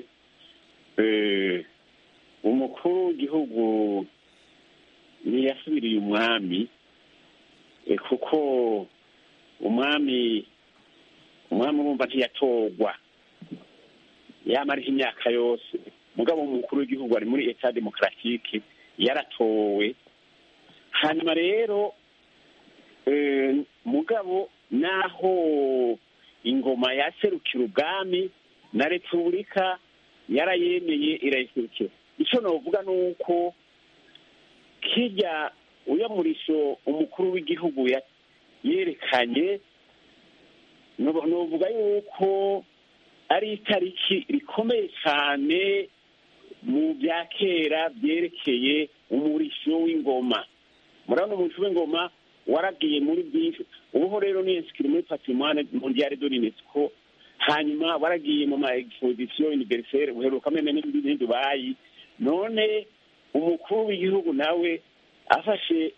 umukuru w'igihugu ntiyasubiriye umwami kuko umwami umwami urumva ntiyatorwa yamariho imyaka yose mugabo umukuru w'igihugu ari muri eta demokaratike yaratowe hanyuma rero mugabo naho ingoma yaserukira ubwami na repubulika yarayemeye irayiserukira icyo navuga ni uko kijya uyamurisho umukuru w'igihugu yerekanye nuvuga yuko ari itariki rikomeye cyane mu bya kera byerekeye umurisho w'ingoma murabona umurisho w'ingoma waragiye muri byinshi ubuho rero ni insikiri muri patrimoine mondiale de l'unesco hanyuma waragiye mu ma exposition universelle uheruka meme n'ibindi dubayi none umukuru w'igihugu nawe afashe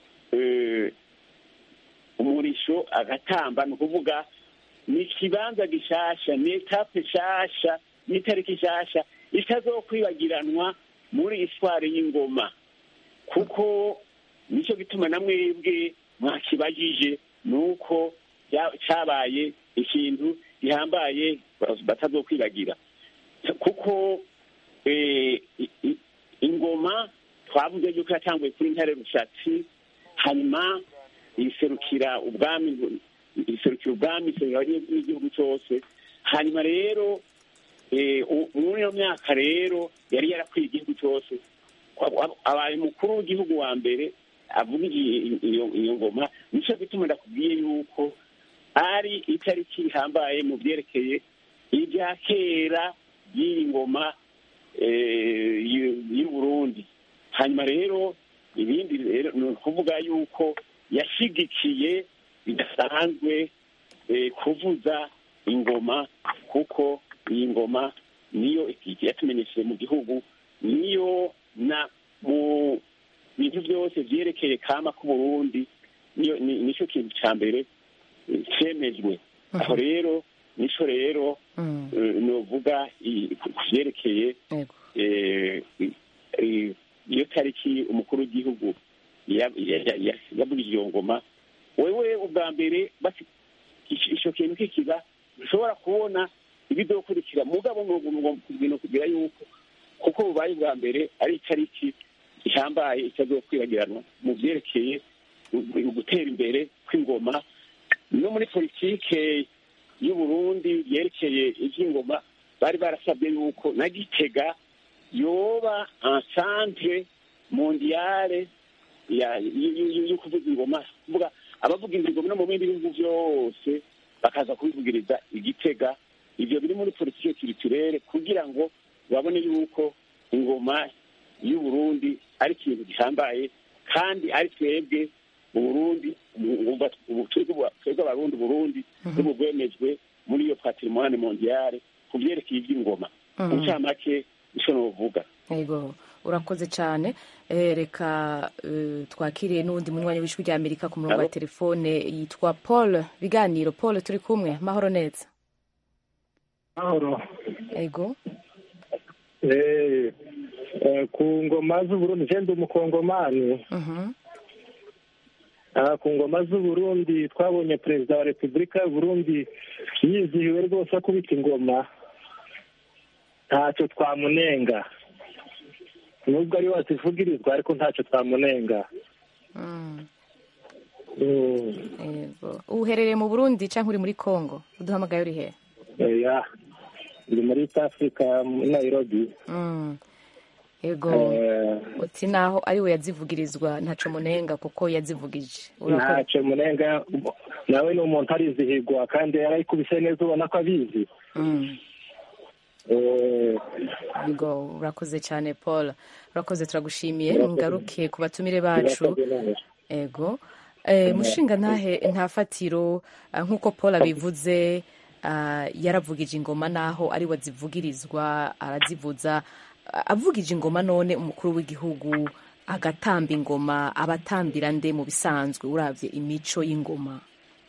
umurisho agatamba ni ukuvuga ni ikibanza gishasha ni etape nshasha ni itariki nshasha itazokwibagiranwa muri iswari y'ingoma kuko nicyo gituma na mwebwe mwakibajije ni uko cyabaye ikintu gihambaye batazokwibagira kuko ingoma twavuze yuko yatanguye kuri ntare rushatsi hanyuma iserukira ubwami iserukira ubwami iserukira n'igihugu cyose hanyuma rero muri iyo myaka rero yari yarakwiye igihugu cyose abaye umukuru w'igihugu wa mbere avuga iyo ngoma nicyo gituma ndakubwiye yuko ari itariki ihambaye mu byerekeye ibya kera by'iyi ngoma y'u Burundi hanyuma rero ibindi rero ni ukuvuga yuko yashyigikiye bidasanzwe kuvuza ingoma kuko iyi ngoma niyo yatumenyesheje mu gihugu niyo na mu bintu byose byerekeye kama k'uburundi nicyo kintu cya mbere cyemejwe aho rero nicyo rero nuvuga ku byerekeye iyo tariki umukuru w'igihugu yavugije iyo ngoma wewe ubwa mbere icyo kintu kikiba ushobora kubona ibizokurikira mugabo ibintu kugira yuko kuko bubaye bwa mbere ari itariki ihambaye itazokwibagiranwa mu byerekeye gutera imbere kw'ingoma no muri politike y'uburundi yerekeye iby'ingoma bari barasabye yuko na gitega yoba ensantre mondiale yo kuvuza ingoma kuvuga abavuga ingoma no mu bindi bihugu byose bakaza kubivugiriza igitega ibyo biri muri politike kiriturere kugira ngo babone yuko ingoma y'uburundi ari ikintu gihambaye kandi ari twebwe mu burundi twebwe abarundi burundi n'ubu bwemejwe muri iyo patrimoine mondiale ku byerekeye iby'ingoma mu ncamake nicyo novuga yego urakoze cyane reka twakiriye n'uwundi munywanyi w'ijwi rya amerika ku murongo wa telefone yitwa paul biganiro paul turi kumwe mahoro neza mahoro yego ku ngoma z'uburundi njye umukongomani ku ngoma z'uburundi twabonye perezida wa repubulika y'uburundi yizihiwe rwose akubita ingoma ntacyo twamunenga nubwo ari wazivugirizwa ariko ntacyo twamunenga uherereye mu burundi cyangwa uri muri congo uduhamagaye uri he ndi muri east africa nairobi yego uti naho ari we yazivugirizwa ntacyo munenga kuko yazivugije ntacyo munenga nawe ni umuntu arizihirwa kandi yarayikubise neza ubona ko abizi yego urakoze cyane paul urakoze turagushimiye ngaruke ku batumire bacu yego mushinga ntahe nta fatiro nk'uko paul abivuze yaravugije ingoma naho ari we azivugirizwa arazivuza avugije ingoma none umukuru w'igihugu agatamba ingoma abatambira nde mu bisanzwe urabye imico y'ingoma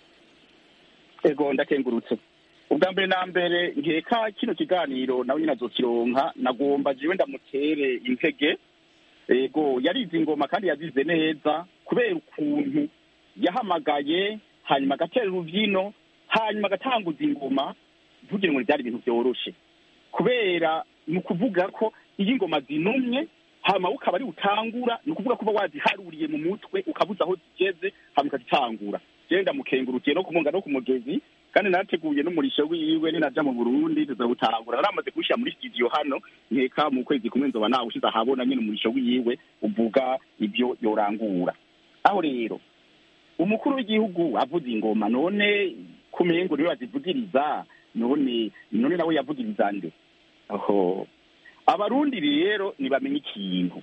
ego ndakengurutse ubwa mbere na mbere nkeka kino kiganiro nawe nyine azokironka nagomba jiwe ndamutere intege ego yarize ingoma kandi yazize neza kubera ukuntu yahamagaye hanyuma agatera urubyino hanyuma agatanguza ingoma ntugire ngo byari ibintu byoroshe kubera ni ukuvuga ko iyo ingoma zinumye hanyuma ukaba ari utangura ni ukuvuga kuba waziharuriye mu mutwe ukabuza aho zigeze hanyuma ukazitangura genda mukengurukiye no kumunga no ku mugezi kandi narateguye n'umurisho wiwe ninaja mu burundi tuzawutangura naramaze kuwushyira muri studio hano nkeka mu kwezi kumwe nzoba nawushize ahabona nyine umurisho wiwe uvuga ibyo yorangura aho rero umukuru w'igihugu avuze ingoma none kumengo niwe bazivugiriza none none nawe yavugiriza nde aho abarundi rero ntibamenye ikintu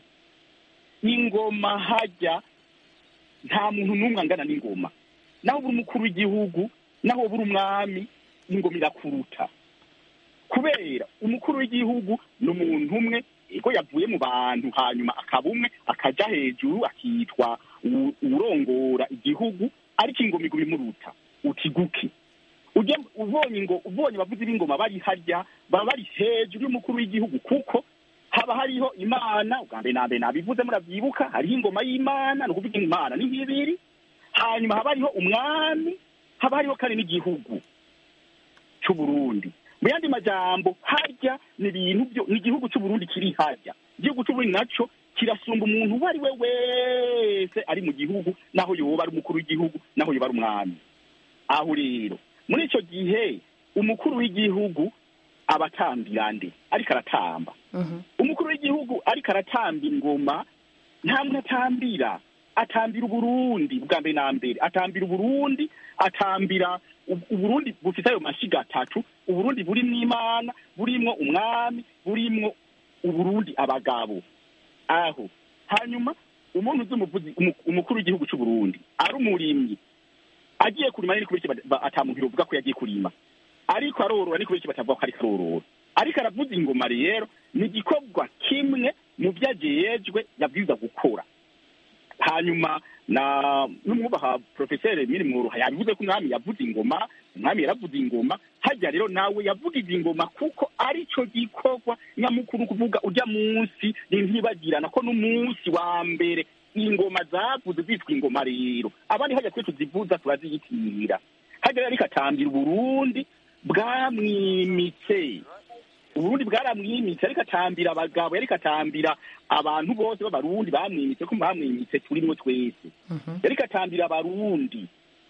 ingoma hajya nta muntu n'umwe angana n'ingoma naho buri umukuru w'igihugu naho buri umwami ingoma irakuruta kubera umukuru w'igihugu ni umuntu umwe ego yavuye mu bantu hanyuma akaba umwe akaja hejuru akitwa urongora igihugu ariko ingoma iguma imuruta utiguke ubonye ngo ubonye abavuzi b'ingoma bari harya baba bari hejuru y'umukuru w'igihugu kuko haba hariho imana ubwa mbere na mbere nabivuze muravyibuka hariho ingoma y'imana ni ukuvuga imana ni nk'ibiri hanyuma haba hariho umwami haba hariho kandi n'igihugu c'uburundi mu yandi majambo harya ni ibintu byo ni igihugu c'uburundi kiri harya igihugu c'uburundi naco kirasumba umuntu uwo ari we wese ari mu gihugu naho yoba ari umukuru w'igihugu naho yoba ari umwami aho rero muri ico gihe umukuru w'igihugu abatambira nde ariko aratamba umukuru w'igihugu ariko aratamba ingoma nta muntu atambira atambira uburundi bwa mbere na mbere atambira uburundi atambira uburundi bufite ayo mashiga atatu uburundi burimwo imana burimwo umwami burimwo uburundi abagabo aho hanyuma umuntu uzi umuvuzi umukuru w'igihugu c'uburundi ari umurimyi agiye kurima ni kubera iki atamuhira uvuga ko yagiye kurima ariko arorora ni kubera iki batavuga ko ariko arorora ariko aravuza ingoma rero ni igikorwa kimwe mu byo ajejwe yabwirizwa gukora hanyuma na n'umwubaha porofeseri miri mwuruha yabivuze ko umwami yavuze ingoma umwami yaravuze ingoma hajya rero nawe yavugije ingoma kuko arico gikorwa nyamukuru kuvuga ujya munsi ntibagirana ko n'umunsi wa mbere ingoma zavuze zitwa ingoma rero abandi hajya twe tuzivuza turaziyitirira hajya rero ariko atambira uburundi bwamwimitse uburundi bwaramwimitse ariko atambira abagabo yariko atambira abantu bose b'abarundi bamwimitse ko bamwimitse turimwo twese yariko atambira abarundi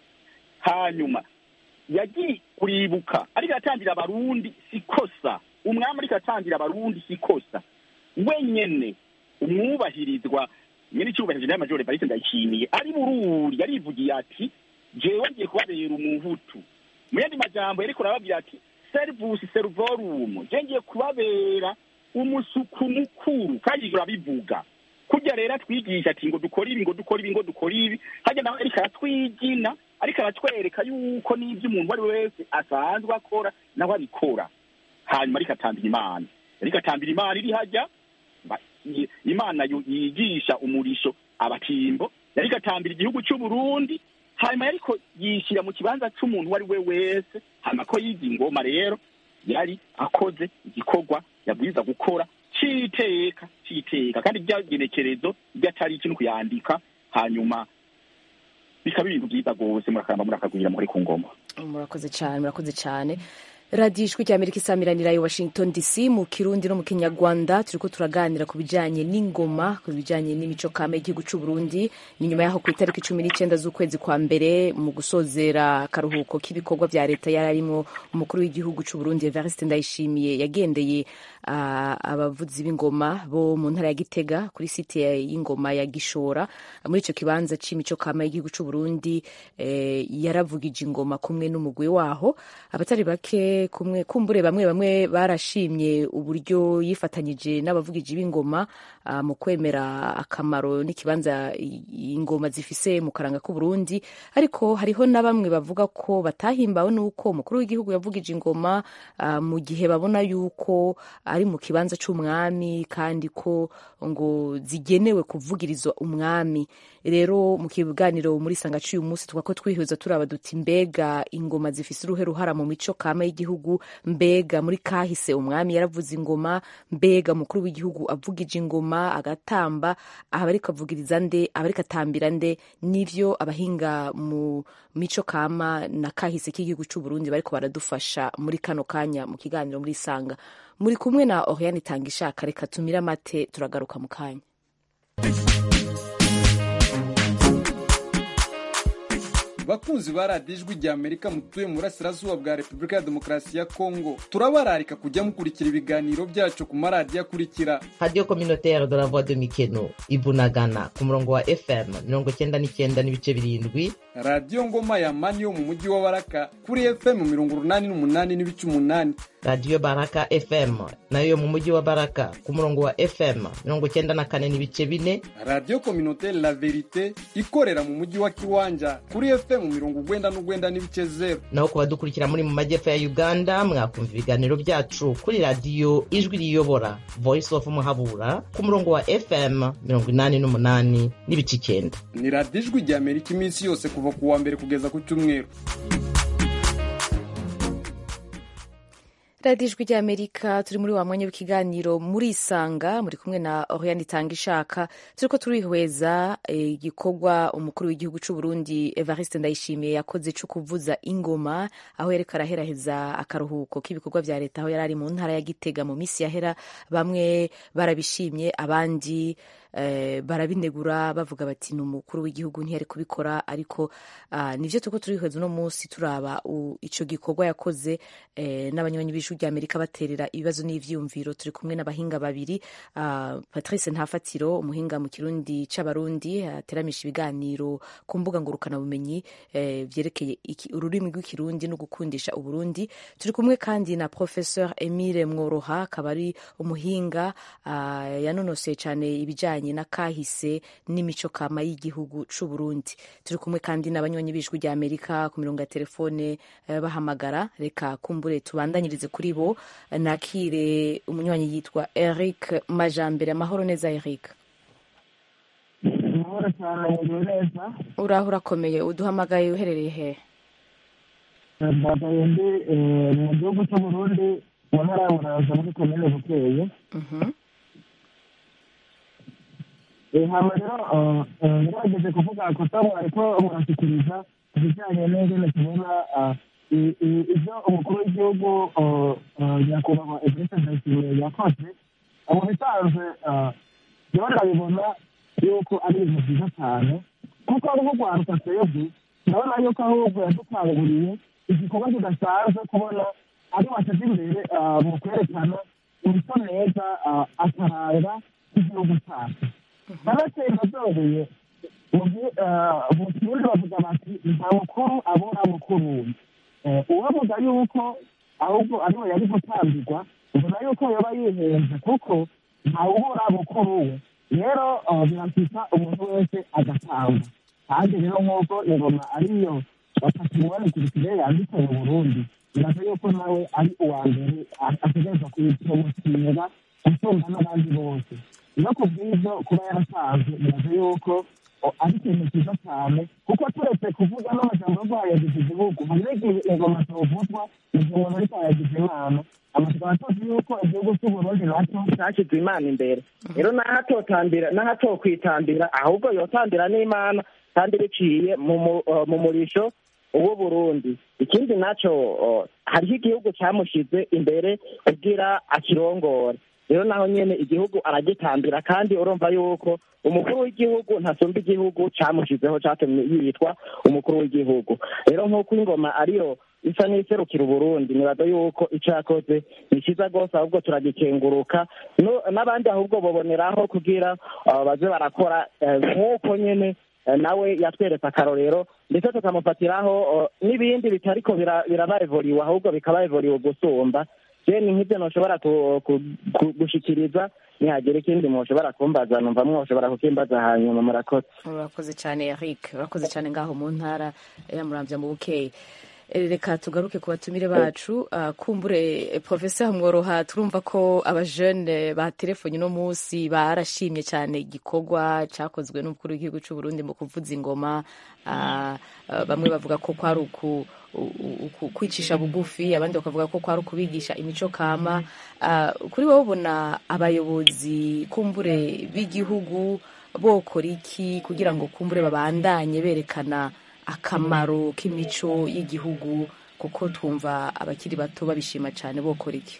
hanyuma yagiye kuribuka ariko atambira abarundi sikosa umwami ariko atambira abarundi sikosa wenyene umwubahirizwa nyene icyubahirije nayo majore Evariste ndayishimiye ari bururi yarivugiye ati jewe ngiye kubabera umuhutu mu yandi majambo yariko arababwira ati servus servorum je ngiye kubabera umusuku mukuru kandi ivyo arabivuga kurya rero atwigisha ati ngo dukore ibi ngo dukore ibi ngo dukore ibi harya nawe ariko aratwigina ariko aratwereka yuko n'ivyo umuntu uwo ari we wese asanzwe akora nawe abikora hanyuma ariko atambira imana ariko atambira imana iri hajya ba- i- imana yu- yigisha umurisho abatimbo yariko atambira igihugu c'uburundi hanyuma yariko yishyira mu kibanza c'umuntu uwo ari we wese hanyuma ko yiga ingoma rero yari akoze igikorwa yabwiza gukora c'iteka c'iteka kandi ryagenekerezo ryatari ikintu kuyandika hanyuma bikaba ibintu byiza rwose murakamba murakagwira muri ku ngoma murakoze cyane murakoze cyane radiyo ijwi rya amerika isamiranira i washington dc mu kirundi no mu kinyarwanda turiko turaganira ku bijanye n'ingoma ku bijanye n'imico kame y'igihugu c'u burundi ni nyuma yaho ku itariki cumi n'icenda z'ukwezi kwa mbere mu gusozera akaruhuko k'ibikorwa vya leta yari arimwo umukuru w'igihugu c'u burundi evariste ndayishimiye yagendeye ah, abavuzi b'ingoma bo mu ntara ya gitega kuri site ya- y'ingoma ya gishora muri ico kibanza c'imico kama y'igihugu c'u burundi eh, yaravugije ingoma kumwe n'umugwi waho abatari bake kumwe kumbure bamwe bamwe barashimye uburyo yifatanyije n'abavugiji b'ingoma ah, mu kwemera akamaro n'ikibanza i- ingoma zifise mu karanga k'u Burundi ariko hariho na bamwe bavuga ko batahimbawe n'uko umukuru w'igihugu yavugije ingoma ah, mu gihe babona yuko ari mu kibanza c'umwami kandi ko ngo zigenewe kuvugirizwa umwami rero mu kiganiro muri sanga cy'uyu munsi tuvuga ko twihweza turaba duti mbega ingoma zifise uruhe ruhara mu mico kama y'igihugu mbega muri kahise umwami yaravuze ingoma mbega umukuru w'igihugu avugije ingoma agatamba aba ariko avugiriza nde aba ariko atambira nde nivyo abahinga mu mico kama na kahise k'igihugu c'u Burundi bariko baradufasha muri kano kanya mu kiganiro muri sanga muri kumwe na Oriane Tangishaka reka tumire amate turagaruka mu kanya bakunzi ba radiyo ijwi rya amerika mutuye mu burasirazuba bwa repubulika ya demokarasi ya kongo turabararika kujya mukurikira ibiganiro byacu ku maradiyo akurikira radiyo communautaire de la voix de mikeno ibunagana ku murongo wa fm mirongo cyenda n'icyenda n'ibice birindwi radiyo ngoma ya mani yo mu mujyi wa baraka kuri fm mirongo urunani n'umunani n'ibice umunani radiyo baraka fm nayo yo mu mujyi wa baraka ku murongo wa fm mirongo cyenda na kane n'ibice bine radiyo communautaire la verite ikorera mu mujyi wa kiwanja kuri fm mirongo ugwenda n'ugwenda n'ibice zeru naho ku badukurikira muri mu majyepfo ya uganda mwakumva ibiganiro byacu kuri radiyo ijwi riyobora voice of muhabura ku murongo wa fm mirongo inani n'umunani n'ibice icyenda ni radiyo ijwi rya amerika iminsi yose kuva ku wa mbere kugeza ku cyumweru radiyo ijwi rya amerika turi muri wa mwanya w'ikiganiro muri isanga muri kumwe na oriane itanga ishaka turiko turihweza eh, igikorwa umukuru w'igihugu c'u burundi evariste ndayishimiye yakoze co kuvuza ingoma aho yariko araheraheza akaruhuko k'ibikorwa vya leta aho yari ari mu ntara ya gitega mu misi yahera bamwe barabishimye abandi eh, barabinegura bavuga bati ni umukuru w'igihugu ntiyari kubikora ariko ah, nivyo turiko turihweza uno munsi turaba u- ico gikorwa yakoze eh, n'abanywanyi b'ijwi rya amerika baterera ibibazo n'ivyiyumviro turi kumwe n'abahinga babiri ah, patrice ntafatiro umuhinga mu kirundi c'abarundi ateramisha ibiganiro ku mbuga ngurukanabumenyi eh, vyerekeye iki- ururimi rw'ikirundi no gukundisha uburundi turi kumwe kandi na professeur emile mworoha akaba ari umuhinga ah, yanonoseye cyane ibijanye na kahise n'imico kama y'igihugu c'u Burundi turi kumwe kandi n'abanywanyi b'ijwi rya Amerika ku mirongo ya telefone eh, bahamagara reka kumbure tubandanyirize kuri bo nakire umunywanyi yitwa Eric Majambere amahoro neza Eric amahoro cyane muriwe neza uraho urakomeye uduhamagaye uherereye hehe mbagaye ndi eh, mu gihugu cy'uburundi mu ntara ya buranza muri komine bukeye Eh, hama rero eh, eh, ngerageje kuvuga kosa mwariko murashyikiriza ku bijyanye n'ingene tubona ah, i- i- ibyo umukuru w'igihugu uh, uh, nyakubahwa evariste ndayishimiye yakoze mu bisanzwe uh, rero ndabibona yuko ari ibintu byiza cyane kuko ari nko kwaruka twebwe ndabona yuko ahubwo yadukanguriye igikorwa kidasanzwe kubona ari wateze imbere uh, mu kwerekana imico meza uh, akaranga k'igihugu cyacu banatsinda byongeye mu gi- uh, mu kirundi bavuga bati nta mukuru abura mukuru we Eh, uwavuga yuko ahubwo ariwe yari gutambirwa ubona yuko yaba yihenze kuko ntawubura mukuru we rero uh, birashyika umuntu wese agatanga kandi rero nk'uko ingoma ariyo patrimoine culturelle yanditse mu burundi biraza yuko nawe ari uwa mbere a- ategerezwa kuyipromotinga gusumba n'abandi bose no ku bw'ibyo kuba yarasanzwe biraza yuko o, ari ikintu cyiza cyane kuko turetse kuvuga n'amajambo yo guhayagiza igihugu hari n'igihe ingoma zivuzwa mu gihe umuntu ariko yagize imana amatwara tuzi yuko igihugu cy'uburundi nacyo cyashyize imana imbere rero naho atotambira naho atokwitambira ahubwo yotambira n'imana kandi biciye mu mu- uh, mu murisho w'uburundi ikindi nacyo uh, hariho igihugu cyamushyize imbere kugira akirongore rero naho nyene igihugu aragitambira kandi urumva yuko umukuru w'igihugu ntasumba igihugu cyamushizeho cyatumye yitwa umukuru w'igihugu rero nk'uko ingoma ariyo isa n'iserukira uburundi nibaza yuko icyo yakoze ni cyiza rwose ahubwo turagikenguruka No- n'abandi ahubwo baboneraho kugira uh, baze barakora eh, nk'uko nyene eh, nawe yatweretse akarorero ndetse tukamufatiraho uh, n'ibindi bitariko bira- biraba evoriwe ahubwo bikaba evoriwe gusumba je ni nk'ibyo ntushobora ku- ku- ku- gushikiriza nihagira ikindi mushobora kumbaza numva mwoshobora kukimbaza hanyuma murakoze urakoze cyane eric urakoze cyane ngaho mu ntara ya muramvya mu bukeye Eh, reka tugaruke ku batumire bacu Ah, kumbure eh, professeur mworoha turumva ko abajene ba telefoni uno munsi barashimye cyane igikorwa cyakozwe n'umukuru w'igihugu cy'u Burundi mu kuvuza ingoma Ah, ah, bamwe bavuga ko kwari uku u- u- kwicisha bugufi abandi bakavuga ko kwari ukubigisha imico kama Ah, kuri wowe ubona abayobozi kumbure b'igihugu bokora iki kugira ngo kumbure babandanye berekana akamaro k'imico y'igihugu kuko twumva abakiri bato babishima cyane bokora iki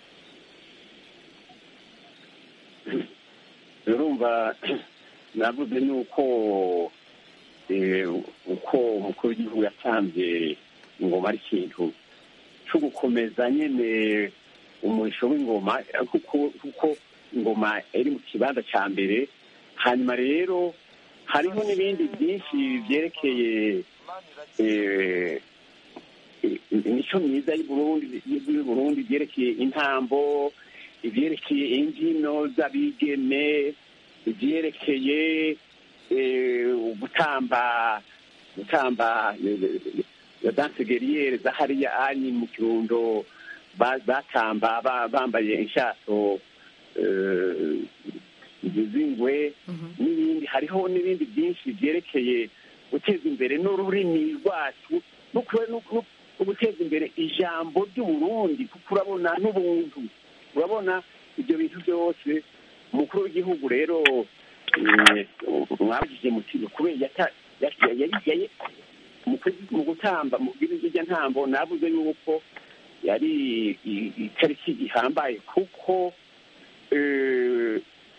urumva navuze ni uko eh, uko umukuru w'igihugu yatanze ingoma ari ikintu cyo gukomeza nyine umurisho w'ingoma eh, kuko kuko ingoma iri mu kibanza cya mbere hanyuma rero hariho n'ibindi byinshi byerekeye eh, imico myiza y'uburundi y'uburundi byerekeye intambo ibyerekeye imbyino z'abigeme ibyerekeye eh, gutamba gutamba ya danse geriyere za hariya anyi mu kirundo ba- batamba ba- bambaye inshato eh, z'ingwe n'ibindi hariho n'ibindi byinshi byerekeye guteza imbere n'ururimi rwacu no kure- no- no- no guteza imbere ijambo ry'uburundi kuko urabona n'ubuntu urabona ibyo bintu byose umukuru w'igihugu rero eh, mwabwiye muti kubera yata- yata- yari- yari- mu kwezi- mu gutamba mu bw'irya ntambo navuze yuko yari i- itariki ihambaye kuko eh,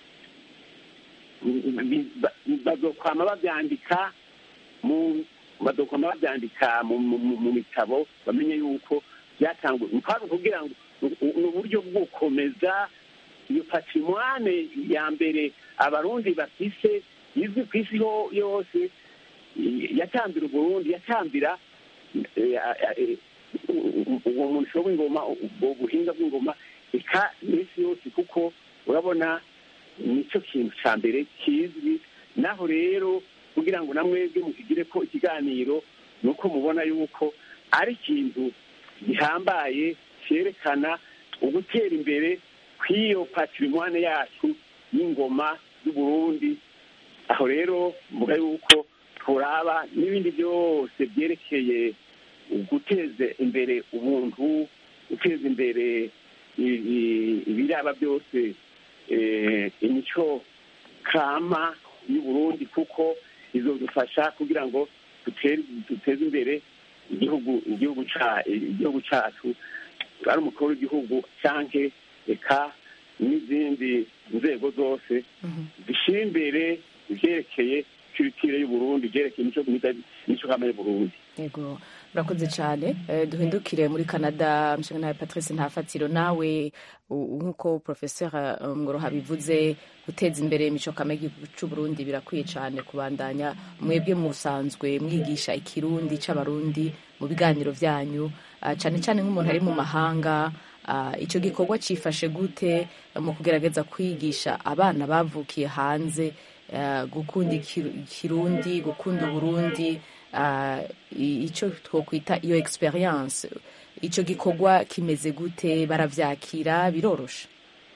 bi- ba- bazokwama babyandika mu bazokwama babyandika mu mu- mu- mu bitabo bamenye yuko byatangwa mpamvu kugira ngo ni uburyo bwo gukomeza iyo patrimoine ya mbere abarundi bafise izwi ku isi ho- yose yatambira uburundi yatambira eh, eh, uwo murisho w'ingoma ubwo buhinga bw'ingoma eka n'isi yose kuko urabona nicyo kintu cya mbere kizwi naho rero kugira ngo namwebwe mukigire ko ikiganiro ni uko mubona yuko ari ikintu gihambaye cyerekana ugutera imbere kw'iyo patrimoine yacu y'ingoma y'uburundi aho rero mvuga yuko turaba n'ibindi byose byerekeye guteza imbere ubuntu guteza imbere i- i- ibiraba byose eh, imico kama y'uburundi kuko izodufasha kugira ngo dutere- duteze imbere igihugu igihugu ca igihugu cacu ari umukuru w'igihugu canke eka n'izindi nzego zose zishyira imbere ivyerekeye culture y'uburundi ivyerekeye imico myiza imico kama y'uburundi yego urakoze cyane Eh, duhindukire muri canada mshinga nawe patrice ntafatiro nawe u- nk'uko professeur eh, ngoroha bivuze guteza imbere imico kame y'igihugu c'uburundi birakwiye cyane kubandanya mwebwe musanzwe mwigisha ikirundi c'abarundi mu biganiro vyanyu ah, cyane cyane nk'umuntu ari mu mahanga ah, ico gikorwa cifashe gute eh, mu kugerageza kwigisha abana bavukiye hanze eh, gukunda ikiru- ikirundi gukunda uburundi ah, i- ico twokwita iyo experience ico gikorwa kimeze gute baravyakira biroroshe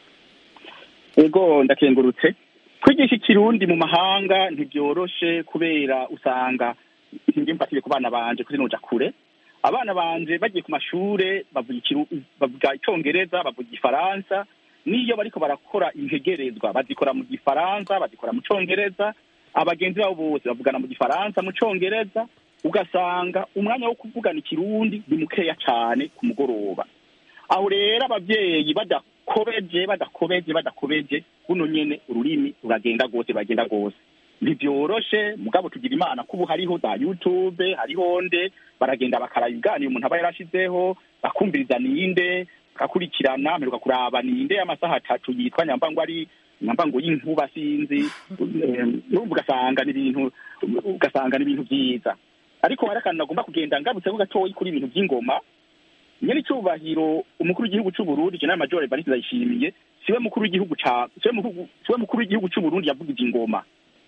ego ndakengurutse kwigisha ikirundi mu mahanga ntibyoroshe kubera usanga nge mfatire ku bana banje kuri noja kure abana banje bagiye ku mashure bavuga ikiru- bavuga icongereza bavuga igifaransa n'iyo bariko barakora integerezwa bazikora mu gifaransa bazikora mu congereza abagenzi babo bose bavugana mu gifaransa mu congereza ugasanga umwanya wo kuvugana ikirundi ni mukeya cane ku mugoroba aho rero abavyeyi badakobeje badakobeje badakobeje buno nyene ururimi ruragenda rwose ruragenda rwose ntibyoroshe mugabo tugira imana ko ubu hariho za youtube hariho nde baragenda bakaraba ibiganiro umuntu aba yarashizeho bakumviriza ninde bagakurikirana mperuka kuraba ninde amasaha atatu yitwa nyambango ari nyambango y'inkuba sinzi Em, urumva ugasanga ni ibintu ugasanga ni ibintu vyiza ariko hari akantu nagomba kugenda ngarutseho gatoyi kuri ibintu vy'ingoma nyene icubahiro umukuru w'igihugu c'uburundi jenerali major evariste ndayishimiye siwe mukuru w'igihugu ca siwe mukuru siwe mukuru w'igihugu c'uburundi yavugije ingoma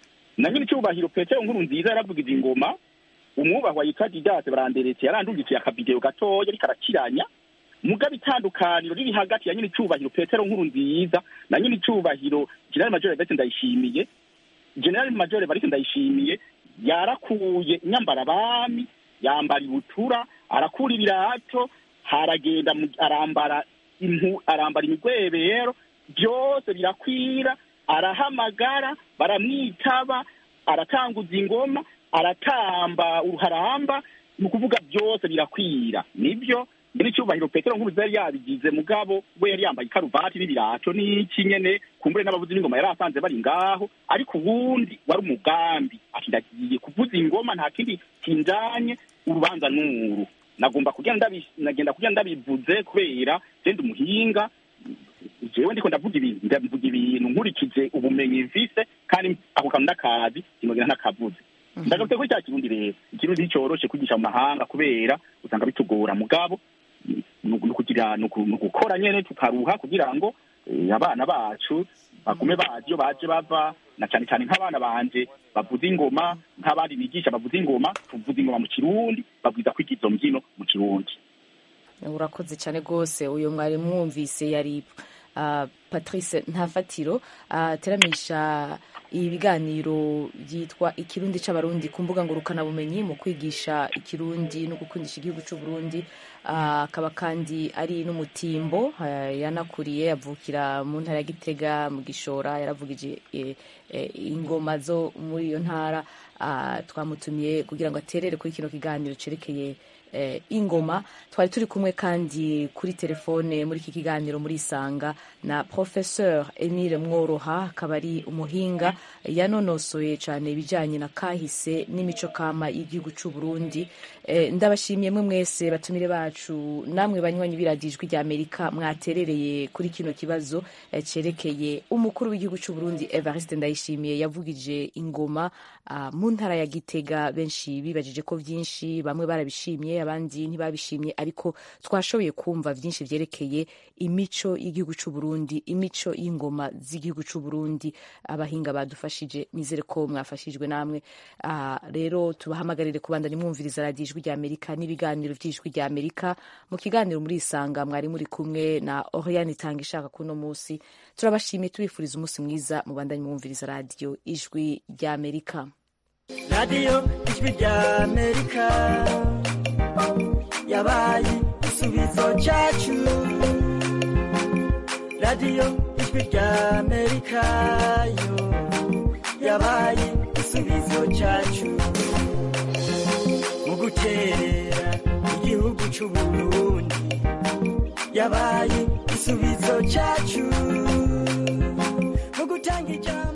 na nyene icubahiro petero nkuru nziza yaravugije ingoma umwubahwa yitwa didate baranderetse yarandungikiye akavideo gatoya ariko arakiranya mugabo itandukaniro riri hagati ya nyene icubahiro petero nkuru nziza na nyene icubahiro jenerali major evariste ndayishimiye jenerali major evariste ndayishimiye yarakuye nyambara abami yambara ibutura arakura ibirato haragenda mu- arambara impu arambara imigwebero byose birakwira arahamagara baramwitaba aratanguza ingoma aratamba uruharamba ni ukuvuga byose birakwira nibyo nyine icyubahiro petero nk'ubu yari yabigize mugabo we yari yambaye ikaruvati n'ibirato n'iki nyene kumbure n'abavuzi b'ingoma yari asanze bari ngaho ariko ubundi wari umugambi ati ndagiye kuvuza ingoma nta kindi kinjanye urubanza n'uru nagomba kugira ndabi nagenda kugira ndabivuze kubera genda umuhinga jewe ndiko ndavuga ibintu ndavuga ibintu nkurikije ubumenyi mfise kandi ako kantu ndakazi sinogera ntakavuze ndagarutse kuri cya kirundi rero ikirundi nticoroshe kwigisha mu mahanga kubera usanga bitugora mugabo ni ukugira ni uku- ni ugukora nyene tukaruha kugira ngo eh, abana bacu bagume bazi iyo baje bava na cane cane nk'abana banje bavuza ingoma nk'abandi bigisha bavuza ingoma tuvuza ingoma mu kirundi babwiza kwiga izo mbyino mu kirundi urakoze cyane rwose uyu mwari mwumvise yari ah, patrice ntafatiro ateramisha ibiganiro byitwa ikirundi c'abarundi ku mbuga ngurukanabumenyi mu kwigisha ikirundi no gukundisha igihugu c'uburundi Ah, akaba kandi ari n'umutimbo ah, yanakuriye avukira mu ntara ya gitega mu gishora yaravugije eh, eh, ingoma zo muri iyo ntara Ah, twamutumiye kugira ngo aterere kuri kino kiganiro cerekeye eh, ingoma twari turi kumwe kandi kuri telefone muri iki kiganiro muri isanga na professeur emile mworoha akaba ari umuhinga yanonosoye cyane ibijyanye na kahise n'imico kama y'igihugu cy'u Burundi eh, ndabashimiye mwe mwese batumire bacu namwe banywanyi biradijwi rya amerika mwaterereye kuri kino kibazo eh, cerekeye umukuru w'igihugu cy'u Burundi evariste ndayishimiye yavugije ingoma ah, mu ntara ya gitega benshi bibajije ko byinshi bamwe barabishimye abandi ntibabishimye ariko twashoboye kumva byinshi byerekeye imico y'igihugu cy'u Burundi imico y'ingoma z'igihugu cy'u Burundi abahinga badufashije nizere ko mwafashijwe namwe Ah, rero tubahamagarire kubandanya mwumviriza radiyo ijwi rya amerika n'ibiganiro by'ijwi rya amerika mu kiganiro muri isanga mwari muri kumwe na oriane itanga ishaka kuno munsi turabashimiye tubifuriza umunsi mwiza mubandanye mwumviriza radiyo ijwi rya amerika radiyo ijwi rya amerika yabaye igisubizo cyacu radiyo ijwi rya amerika yo yabaye igisubizo cyacu mu guterera c'uburundi yabaye igisubizo cacu mu gutanga ijambo